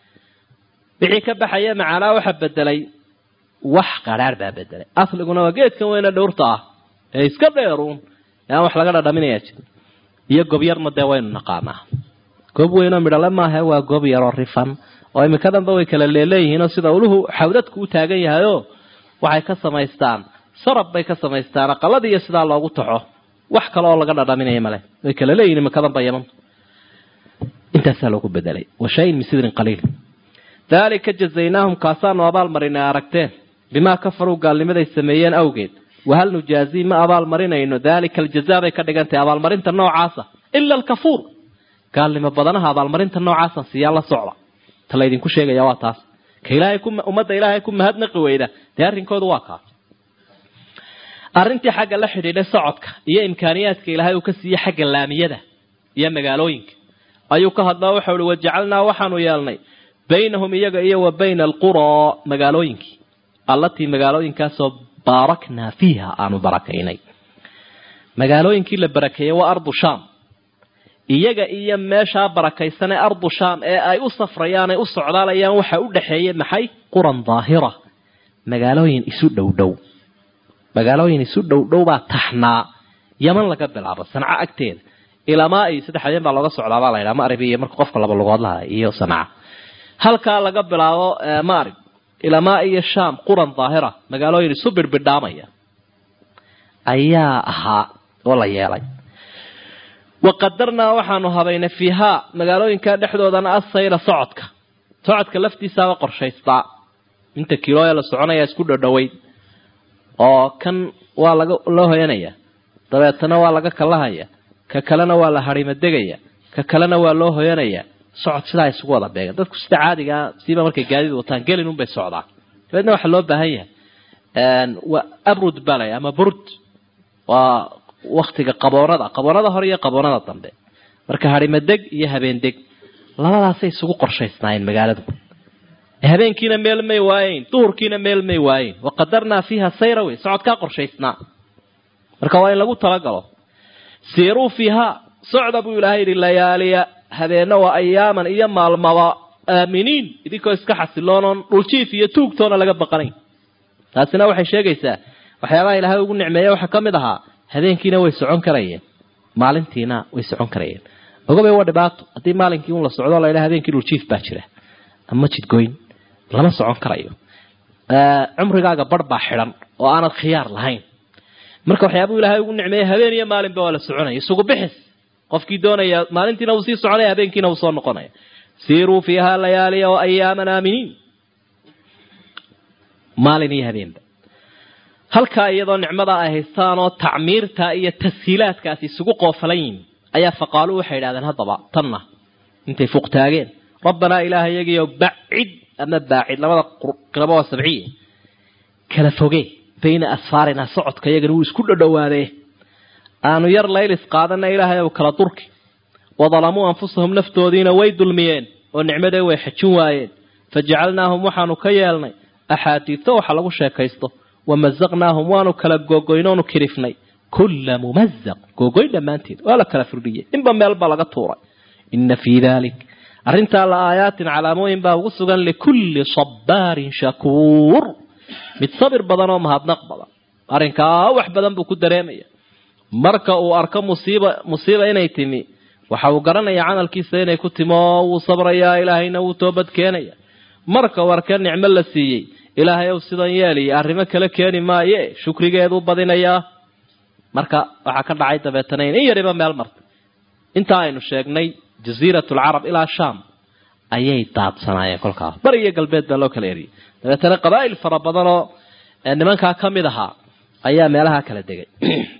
wixii ka baxaya macaanaa waxa bedelay wax qadrhaadh baa bedelay asliguna waa geedkan weyne dhowrta ah ee iska dheeruun ee aan wax laga dhadhaminayaa jirin iyo gobyarna dee waynu naqaanaa goob weynoo midhale maaha waa goob yaroo rifan oo iminka danba way kala leeleeyihiinoo sida uluhu xawdadku u taagan yahayoo waxay ka samaystaan sarab bay ka samaystaan aqaladii iyo sidaa loogu taxo wax kale oo laga dhadhaminaya male way kala leeyihin iminka danba yaman intaasaa loogu bedelay wa shayin min sidrin qaliil daalika jazaynaahum kaasaanu abaal marinay aragteen bimaa kafaruu gaalnimaday sameeyeen awgeed wahal nujaazii ma abaal marinayno daalika aljazaa bay ka dhigantahay abaalmarinta noocaasa ila alkafuur gaalnimo badanaha abaalmarinta noocaasa siyaa la socda ta laydinku sheegaya waa taas ka ilaahay ku ummadda ilaahay ku mahadnaqi weyda dee arrinkoodu waa kaas arrintii xagga la xidhiidhay socodka iyo imkaaniyaadka ilaahay uu ka siiyey xagga laamiyada iyo magaalooyinka ayuu ka hadlaa waxau uhi wajacalnaa waxaanu yeelnay baynahum iyaga iyo wa bayna alquraa magaalooyinkii allatii magaalooyinkaasoo baaraknaa fiiha aanu barakaynay magaalooyinkii la barakeeyey waa ardu shaam iyaga iyo meeshaa barakaysan ee ardu shaam ee ay u safrayaan ay u socdaalayaan waxa u dhexeeyey maxay quran daahira magaalooyin isu dhow dhow magaalooyin isu dhow dhow baa taxnaa yaman laga bilaabo sanca agteeda ilamaa iyo saddex habeen baa looga socdaabaa la ydhaha maarib iyo marka qofka laba lugood laha iyo sanca halkaa laga bilaabo maarib ilamaa iyo sham quran daahira magaalooyin isu birbidhaamaya ayaa ahaa oo la yeelay waqadarnaa waxaanu habaynay fiihaa magaalooyinkaa dhexdoodana asayra socodka socodka laftiisaaba qorshaystaa inta kilooya la soconaya isku dhodhoweyd oo kan waa laga loo hoyanaya dabeetana waa laga kalahaya ka kalena waa la harimadegaya ka kalena waa loo hoyanaya socod sidaa isugu wada beegan dadku sida caadigaa siiba markay gaadid wataan gelin unbay socdaan dabeedna waxaa loo baahan yahay waa abrud balay ama burd waa waktiga qaboonada qaboonada hore iyo qaboonada dambe marka harimadeg iyo habeendeg labadaasay isugu qorshaysnaayeen magaaladu habeenkiina meel may waayeyn duhurkiina meel may waayeyn waqadarnaa fiiha sayra wey socodkaa qorshaysnaa marka waa in lagu talagalo siiruu fiihaa socda buu ilaahay yidhi layaaliya habeena waa ayaaman iyo maalmaba aaminiin idinkoo iska xasiloonoon dhuljiif iyo tuugtoona laga baqanayn taasina waxay sheegaysaa waxyaabaha ilaahay ugu nicmeeya waxaa ka mid ahaa habeenkiina way socon karayeen maalintiina way socon karayeen ogabay waa dhibaato haddii maalinkii un la socdo la ydhaha habeenkii dhuljiif baa jira ama jidgoyn lama socon karayo cumrigaaga bar baa xidhan oo aanad khiyaar lahayn marka waxyaabuu ilaahay ugu nicmeeyey habeen iyo maalinba waa la soconaya isugu bixis qofkii doonaya maalintiina uu sii soconaya habeenkiina uu soo noqonaya siiruu fiiha layaaliya wa ayaaman aaminiin maalin iyo habeenba halkaa iyadoo nicmadaa ay haystaan oo tacmiirta iyo tashiilaadkaasi isugu qoofalan yihin ayaa faqaaluu waxay idhahdeen haddaba tanna intay fuuq taageen rabbanaa ilaaha iyagiyo bacid ama baacid labada qirabo waa sabciye kala foge bayna asfaarina socodka iyagana wuu isku dhodhowaadee aanu yar laylis qaadana ilaahay ow kala durki wadalamuu anfusahum naftoodiina way dulmiyeen oo nicmadee way xajin waayeen fajacalnaahum waxaanu ka yeelnay axaadiito waxa lagu sheekaysto wamazaqnaahum waanu kala googoynoonu kirifnay kulla mumazaq googoyn dhammaanteed waa la kala firdhiyey inba meel baa laga tuuray ina fii dalik arrintaa la aayaatin calaamooyin baa ugu sugan likulli sabbaarin shakuur mid sabir badan oo mahadnaq badan arrinkaa wax badan buu ku dareemaya marka uu arko musiiba musiiba inay timi waxa uu garanaya camalkiisa inay ku timi oo wuu sabrayaa ilaahayna wuu toobad keenaya marka uu arka nicmo la siiyey ilaahay ow sidan yeeliya arrimo kale keeni maaye shukrigeeduu badinayaa marka waxaa ka dhacay dabeetana in yariba meel martay intaa aynu sheegnay jasiirat lcarab ilaa sham ayay daadsanaayeen kolkaas bari iyo galbeed baa loo kala eriyay dabeetana qabaa'il fara badanoo nimankaa ka mid ahaa ayaa meelaha kala degay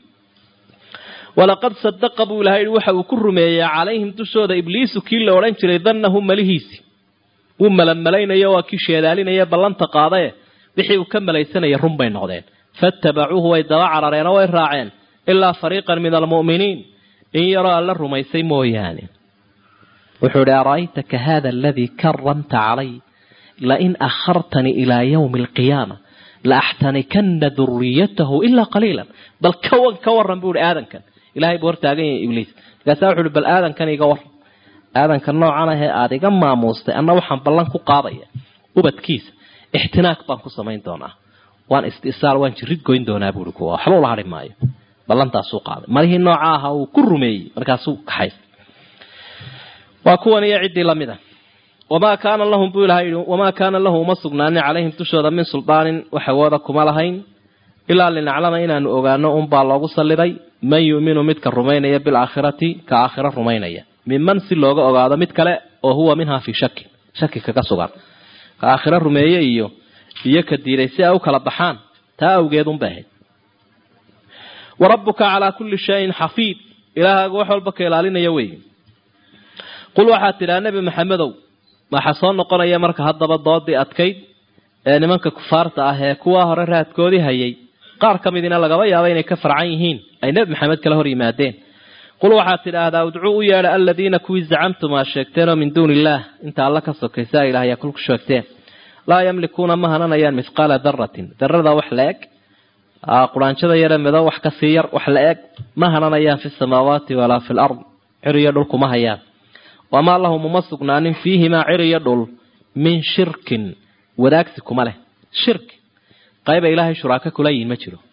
walaqad sadaqa buu ilahay yihi waxa uu ku rumeeyey calayhim dushooda ibliisu kii la odhan jiray dannahu malihiisi wuu malamalaynaya waa kii sheedaalinaya ballanta qaadae wixii uu ka malaysanaya run bay noqdeen faatabacuuhu way daba carareen oo way raaceen ilaa fariiqan min almu'miniin in yaroo alla rumaysay mooyaane wuxuu idhi ara'aytaka hada aladii karamta calay lain akhartanii ilaa yawmi alqiyaama laaxtanikana duriyatahu ilaa qaliila bal kawan ka waran buu ihi aadankan ilahay buu hortaagan yahay ibliis markaasaa wuxu uhi bal aadankan iga waran aadanka noocan ahee aada iga maamuustay anna waxaan ballan ku qaadaya ubadkiisa ixtinaaq baan ku samayn doonaa waan istisaal waan jirid goyn doonaa buui kuwa waxba ula hadhi maayo ballantaasuu qaaday marihii nooca aha uu ku rumeeyey markaasuu kaxaystay waa kuwan iyo ciddii lamid a wamaa kaana lahum buu ilahay yihi wamaa kaana lahu uma sugnaanin calayhim dushooda min suldaanin waxawooda kuma lahayn ilaa linaclama inaanu ogaano unbaa loogu salliday man yu'minu midka rumaynaya bilaakhirati ka aakhiro rumaynaya minman si looga ogaado mid kale oo huwa minhaa fii shakin shaki kaga sugan ka aakhiro rumeeye iyo iyo ka diiday si ay u kala baxaan taa awgeed unbay ahayd wa rabbuka calaa kulli shayin xafiid ilaahaaga wax walba ka ilaalinaya wey qul waxaad tidhaha nebi maxamedow waxaa soo noqonaya marka haddaba doodii adkayd ee nimanka kufaarta ah ee kuwa hore raadkoodii hayay qaar ka midina lagaba yaaba inay ka farcan yihiin ay nebi maxamed kala hor yimaadeen qul waxaad tidhaahdaa udcuu u yeedha aladiina kuwii zacamtum aad sheegteenoo min duuni illaah inta alla ka sokaysa ilaah ayaa kulku sheegteen laa yamlikuuna ma hananayaan mithqaala daratin darada wax la eg quraanjada yare mido wax kasii yar wax la eg ma hananayaan fi samaawaati walaa fi lard ciriyo dhul kuma hayaan wamaa lahum uma sugnaanin fiihimaa ciriyo dhul min shirkin wadaagsi kuma leh shirki qayba ilaahay shuraako kula yihin ma jiro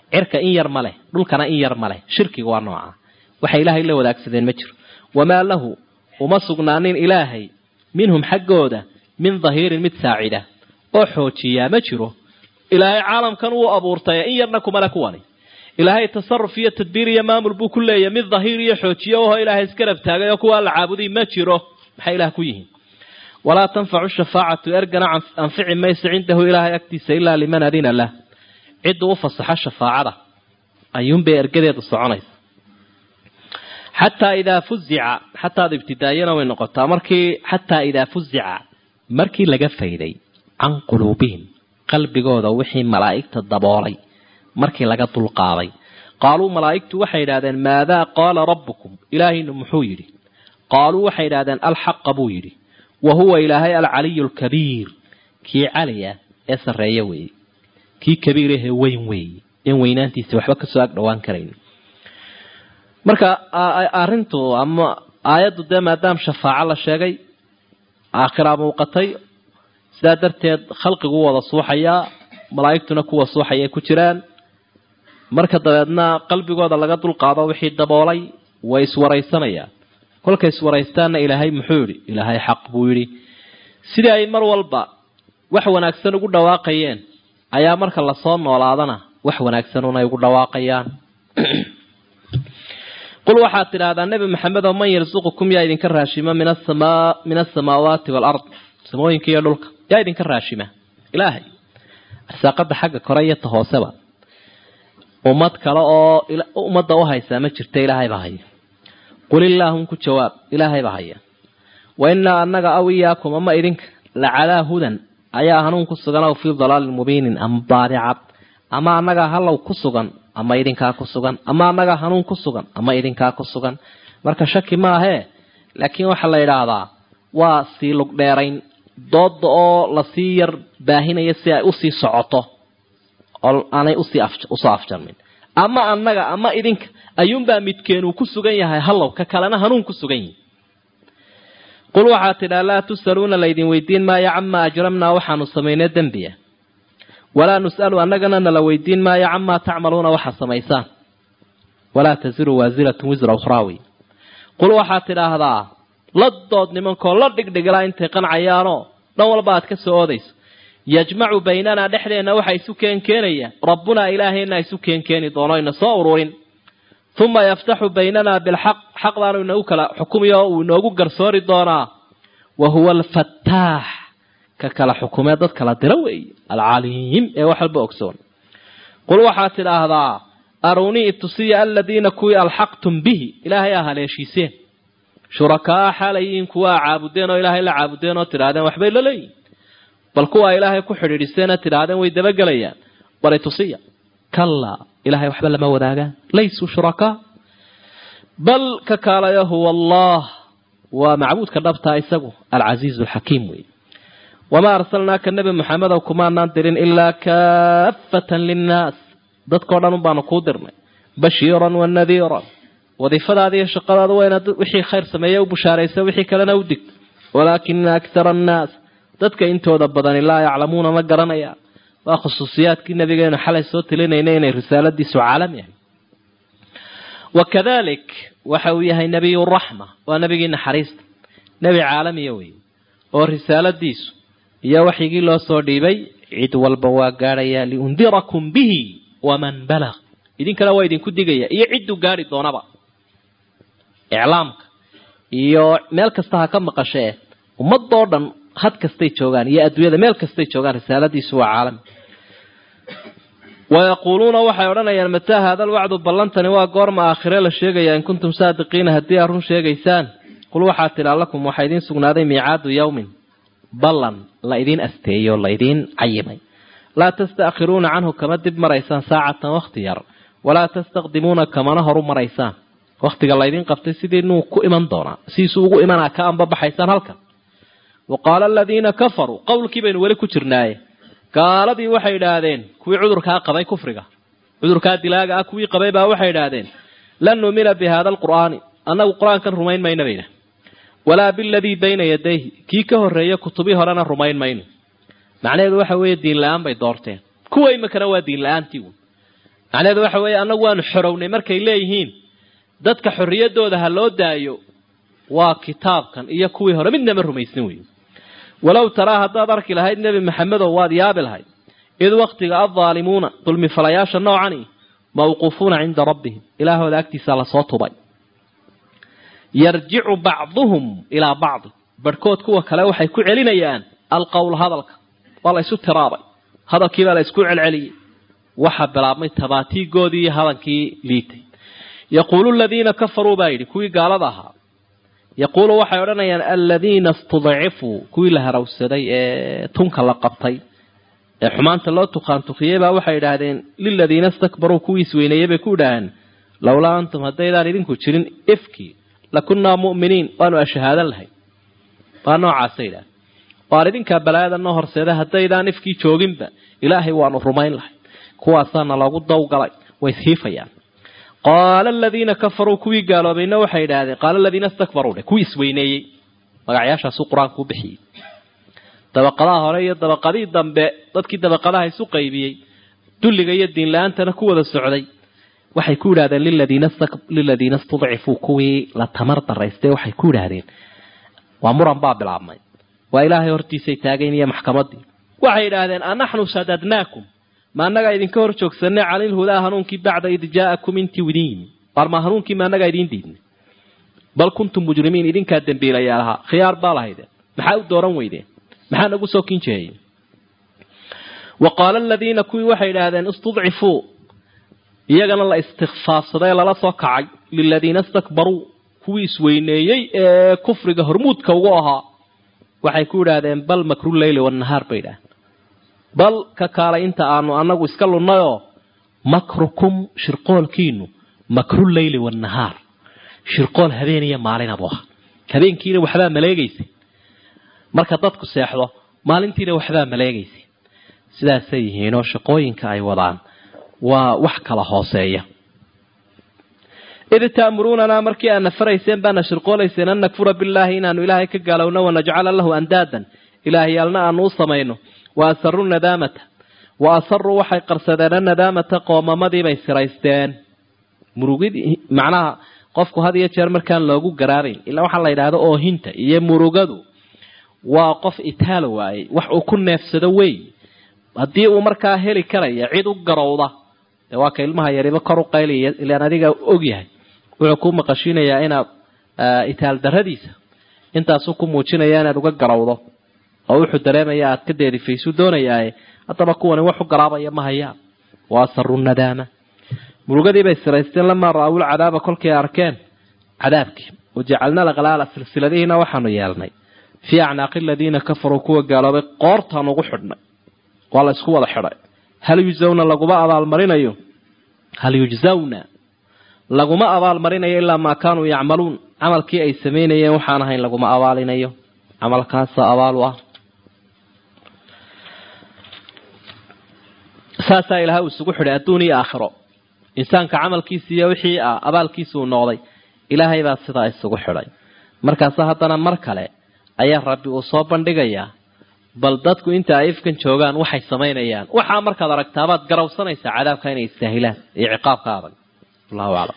cirka in yar ma leh dhulkana in yar ma leh shirkiga waa nooca waxay ilaahay la wadaagsadeen ma jiro wamaa lahu uma sugnaanin ilaahay minhum xaggooda min dahiirin mid saacida oo xoojiyaa ma jiro ilaahay caalamkan wuu abuurtay in yarna kumale kuwani ilaahay tasaruf iyo tadbiir iyo maamul buu ku leeyahy mid dahiir iyo xoojiye oho ilaahay iskarab taagay oo kuwaa la caabuday ma jiro maxay ilaah ku yihiin walaa tanfacu shafaacatu ergana anfici mayso cindahu ilaahay agtiisa ilaa liman adina lah ciddu u fasaxo shafaacada ayuunbay ergadeedu soconaysa xataa idaa fuzica xataad ibtidaayana way noqotaa markii xataa idaa fuzica markii laga fayday can quluubihim qalbigooda wixii malaa'igta daboolay markii laga dulqaaday qaaluu malaa'igtu waxay yidhahdeen maadaa qaala rabbukum ilaahaynu muxuu yidhi qaaluu waxay yidhahdeen alxaqa buu yidhi wa huwa ilaahay alcaliyu alkabiir kii caliya ee sarreeya weeye kii kabiirahee weyn weeye in weynaantiisa waxba kasoo ag dhowaan karayn marka arrintu ama aayaddu dee maadaama shafaaco la sheegay aakhiraa muuqatay sidaa darteed khalqigu wada suuxayaa malaa'igtuna kuwa suuxayay ku jiraan marka dabeedna qalbigooda laga dulqaado wixii daboolay way iswaraysanayaan kolkay iswaraystaanna ilaahay muxuu yidhi ilaahay xaq buu yidhi sidii ay mar walba wax wanaagsan ugu dhawaaqayeen ayaa marka lasoo noolaadana wax wanaagsanuna ay ugu dhawaaqayaan qul waxaad tidhaahdaa nebi maxamed oo man yarsuqukum yaa idinka raashima min asamaa min asamaawaati waalard samooyinka iyo dhulka yaa idinka raashima ilaahay arsaaqada xagga kore iyo ta hooseba ummad kale oo ummadda u haysaa ma jirta ilaahay baa haya qul illaahum ku jawaab ilaahay baa haya wa innaa annaga aw iyaakum ama idinka la calaa hudan ayaa hanuun ku sugan aw fii dalaalin mubiinin ama baadicad ama annagaa hallow ku sugan ama idinkaa ku sugan ama annagaa hanuun ku sugan ama idinkaa ku sugan marka shaki maahee laakiin waxaa la yidhaahdaa waa sii lugdheerayn dooda oo lasii yar baahinaya si ay usii socoto oo aanay usii usoo afjarmin ama annaga ama idinka ayuunbaa midkeenuu ku sugan yahay hallow ka kalena hanuun ku sugan yihi qul waxaa tidhaa laa tus'aluuna laydin weydiin maayo camaa ajramnaa waxaanu samaynay dembiya walaa nus'alu annagana nala weydiin maayo camaa tacmaluuna waxaa samaysaan walaa tasiru waasiratun wisra ukhraawi qul waxaad tidhaahdaa la dood nimankoo la dhigdhigilaa intay qancayaanoo dhan walba aad ka soo oodayso yajmacu baynanaa dhexdeenna waxa isu keenkeenaya rabbunaa ilaaheenna isu keenkeeni doono ina soo ururin uma yaftaxu baynanaa bilxaq xaq baanu inagu kala xukumiyo uu inoogu garsoori doonaa wa huwa alfataax ka kala xukumee dad kala dira weeye alcaliim ee wax walba ogsoon qul waxaad tidhaahdaa arunii itusiya aladiina kuwii alxaqtum bihi ilaahay aa haleeshiiseen shurakaa xaalayiin kuwaa caabudeen oo ilaahay la caabudeen oo tidhaahdeen waxbay la leeyihin bal kuwaa ilaahay ku xidhiidhiseena tidhaahdeen way dabagelayaan bal itusiya kallaa ilahay waxba lama wadaagaan laysuu shurakaa bal ka kaalayo huwa allah waa macbuudka dhabtaa isagu alcasiizu alxakiim wey wamaa arsalnaaka nebi maxamedow kumaanaan dirin ilaa kaafatan linnaas dadkao dhan un baanu kuu dirnay bashiiran wa nadiiran wadiifadaada iyo shaqadaada waa inaad wixii khayr sameeye u bushaaraysa wixii kalena u digto walaakina akthara annaas dadka intooda badani laa yaclamuuna ma garanayaan waa khusuusiyaadkii nabigeenu xalay soo tilinayna inay risaaladiisu caalami ahay wakadalik waxa uu yahay nebiyu raxma waa nebigii naxariista nebi caalamiya wey oo risaaladiisu iyo waxyigii loo soo dhiibay cid walba waa gaadhayaa liundirakum bihi waman balag idinkana waa idinku digaya iyo cidduu gaadhi doonaba iclaamka iyo meel kasta ha ka maqashee ummadoo dhan had kastay joogaan iyo adduunyada meel kastay joogaan risaaladiisu waa caalami wayaquuluuna waxay odhanayaan mataa haada alwacdu ballantani waa goorma aakhire la sheegaya in kuntum saadiqiina haddii aad run sheegaysaan qul waxaad tidhaa lakum waxaa idiin sugnaaday miicaadu yawmin ballan la idiin asteeyo la idiin cayimay laa tasta'khiruuna canhu kama dib maraysaan saacatan wakhti yar walaa tastaqdimuuna kamana horu maraysaan wakhtiga laydin qabtay sidii nuu ku iman doonaa sidiisuu ugu imanaa ka anbabaxaysaan halkan wa qaala aladiina kafaruu qowlkii baynu weli ku jirnaaye gaaladii waxay idhaahdeen kuwii cudurkaa qabay kufriga cudurkaa dilaaga ah kuwii qabay baa waxay idhaahdeen lan nuumina bi haada alqur'aani annagu qur-aankan rumayn mayna bayna walaa biladii bayna yadayhi kii ka horreeya kutubii horena rumayn mayno macnaheedu waxa weeye diin la-aan bay doorteen kuwa imikana waa diin la-aantii uun macnaheedu waxa weeye annagu waanu xorownay markay leeyihiin dadka xorriyaddooda ha loo daayo waa kitaabkan iyo kuwii hore midnama rumaysan wey walow taraa haddaad arki lahayd nebi maxamedow waad yaabi lahayd id waktiga addaalimuuna dulmifalayaasha noocani mawquufuuna cinda rabbihim ilaahooda agtiisaa lasoo tubay yarjicu bacduhum ilaa bacdi barhkood kuwa kale waxay ku celinayaan alqowl hadalka waa la ysu tiraabay hadalkiibaa la ysku celceliyey waxaa bilaabmay tabaatiigoodii iyo hadankii liitay yaquulu aladiina kafaruu baa yidhi kuwii gaalada ahaa yaquulu waxay odhanayaan aladiina istudcifuu kuwii la harawsaday ee tunka la qabtay ee xumaanta loo tukaantukiyey baa waxay idhaahdeen liladiina istakbaruu kuwii isweyneeyey bay ku idhaaheen lowlaa antum haddaydaan idinku jirin ifkii lakunnaa mu'miniin waanu ashahaadan lahay waa noocaasay idhaaheen waan idinkaa balaayada noo horseeda haddaydaan ifkii jooginba ilaahay waanu rumayn lahay kuwaasaana loogu dawgalay way ishiifayaan qaala aladiina kafaruu kuwii gaaloobayna waxay idhaahdeen qaala aladiina istakbaruu dheh kuwii isweyneeyey magacyaashaasuu qur-aanku u bixiyey dabaqadaha hore iyo dabaqadii dambe dadkii dabaqadaha isu qaybiyey dulliga iyo diinla-aantana ku wada socday waxay ku yidhahdeen liladiina istudcifuu kuwii la tamar daraystay waxay ku yidhaahdeen waa muran baa bilaabmay waa ilaahay hortiisay taagayn iyo maxkamadii waxay yidhaahdeen anaxnu sadadnaakum ma annagaa idinka hor joogsanay canilhudaa hanuunkii bacda id jaa'akum intii idin yimi warma hanuunkii ma annagaa idiin diidnay bal kuntum mujrimiin idinkaa dembiilayaalahaa khiyaar baa lahaydeen maxaa u dooran weydeen maxaa nagu soo kinjeheyey wa qaala aladiina kuwii waxay idhaahdeen istudcifuu iyagana la istikfaafsaday lala soo kacay liladiina istakbaruu kuwii isweyneeyey ee kufriga hormuudka ugu ahaa waxay ku idhaahdeen bal makru leyli wanahaar bay idhahdeen bal ka kaalay inta aanu anagu iska lunnayoo makrukum shirqoolkiinu makru leyli wanahaar shirqool habeen iyo maalinabu aha habeenkiina waxbaa maleegaysay marka dadku seexdo maalintiina waxbaa maleegaysay sidaasay yihiinoo shaqooyinka ay wadaan waa wax kala hooseeya id ta'muruunanaa markii aadna farayseen baana shirqoolayseen an nakfura billaahi inaanu ilaahay ka gaalowno wanajcala lahu andaadan ilaahyaalna aanu u samayno wa asaruu nadaamata wa asaruu waxay qarsadeen annadaamata qoomamadiibay siraysteen murugidii macnaha qofku had iyo jeer markaan loogu garaabayn ilaa waxaa la yidhaahdo oohinta iyo murugadu waa qof itaalo waayey wax uu ku neefsado wey haddii uu markaa heli karaya cid u garowda dee waa ka ilmaha yariba kor u qayliya ilaan adiga ogyahay wuxuu ku maqashinayaa inaad itaal daradiisa intaasuu ku muujinaya inaad uga garowdo oo wuxuu dareemaya aad ka deerifaysu doonayaaye haddaba kuwani wax u garaabaya ma hayaan wa asaru nadaama murugadiibay siraysteen lamaa ra-awul cadaaba kolkay arkeen cadaabkii wajacalna alaqlaala silsiladihiina waxaanu yeelnay fii acnaaqi aladiina kafaruu kuwa gaaloobay qoortaan ugu xidhnay waa la isku wada xidhay hal yujzawna laguma abaalmarinayo hal yujzawna laguma abaalmarinayo ilaa maa kaanuu yacmaluun camalkii ay samaynayeen waxaan ahayn laguma abaalinayo camalkaasa abaal u ah saasaa ilahay uu isugu xidhay adduun iyo aakhiro insaanka camalkiisi iyo wixii ah abaalkiisa uu noqday ilaahay baa sidaa isugu xidhay markaase haddana mar kale ayaa rabbi uu soo bandhigayaa bal dadku inta ay ifkan joogaan waxay samaynayaan waxaa markaad aragtaabaad garawsanaysaa cadaabka inay istaahilaan iyo ciqaabka adag allahu aclam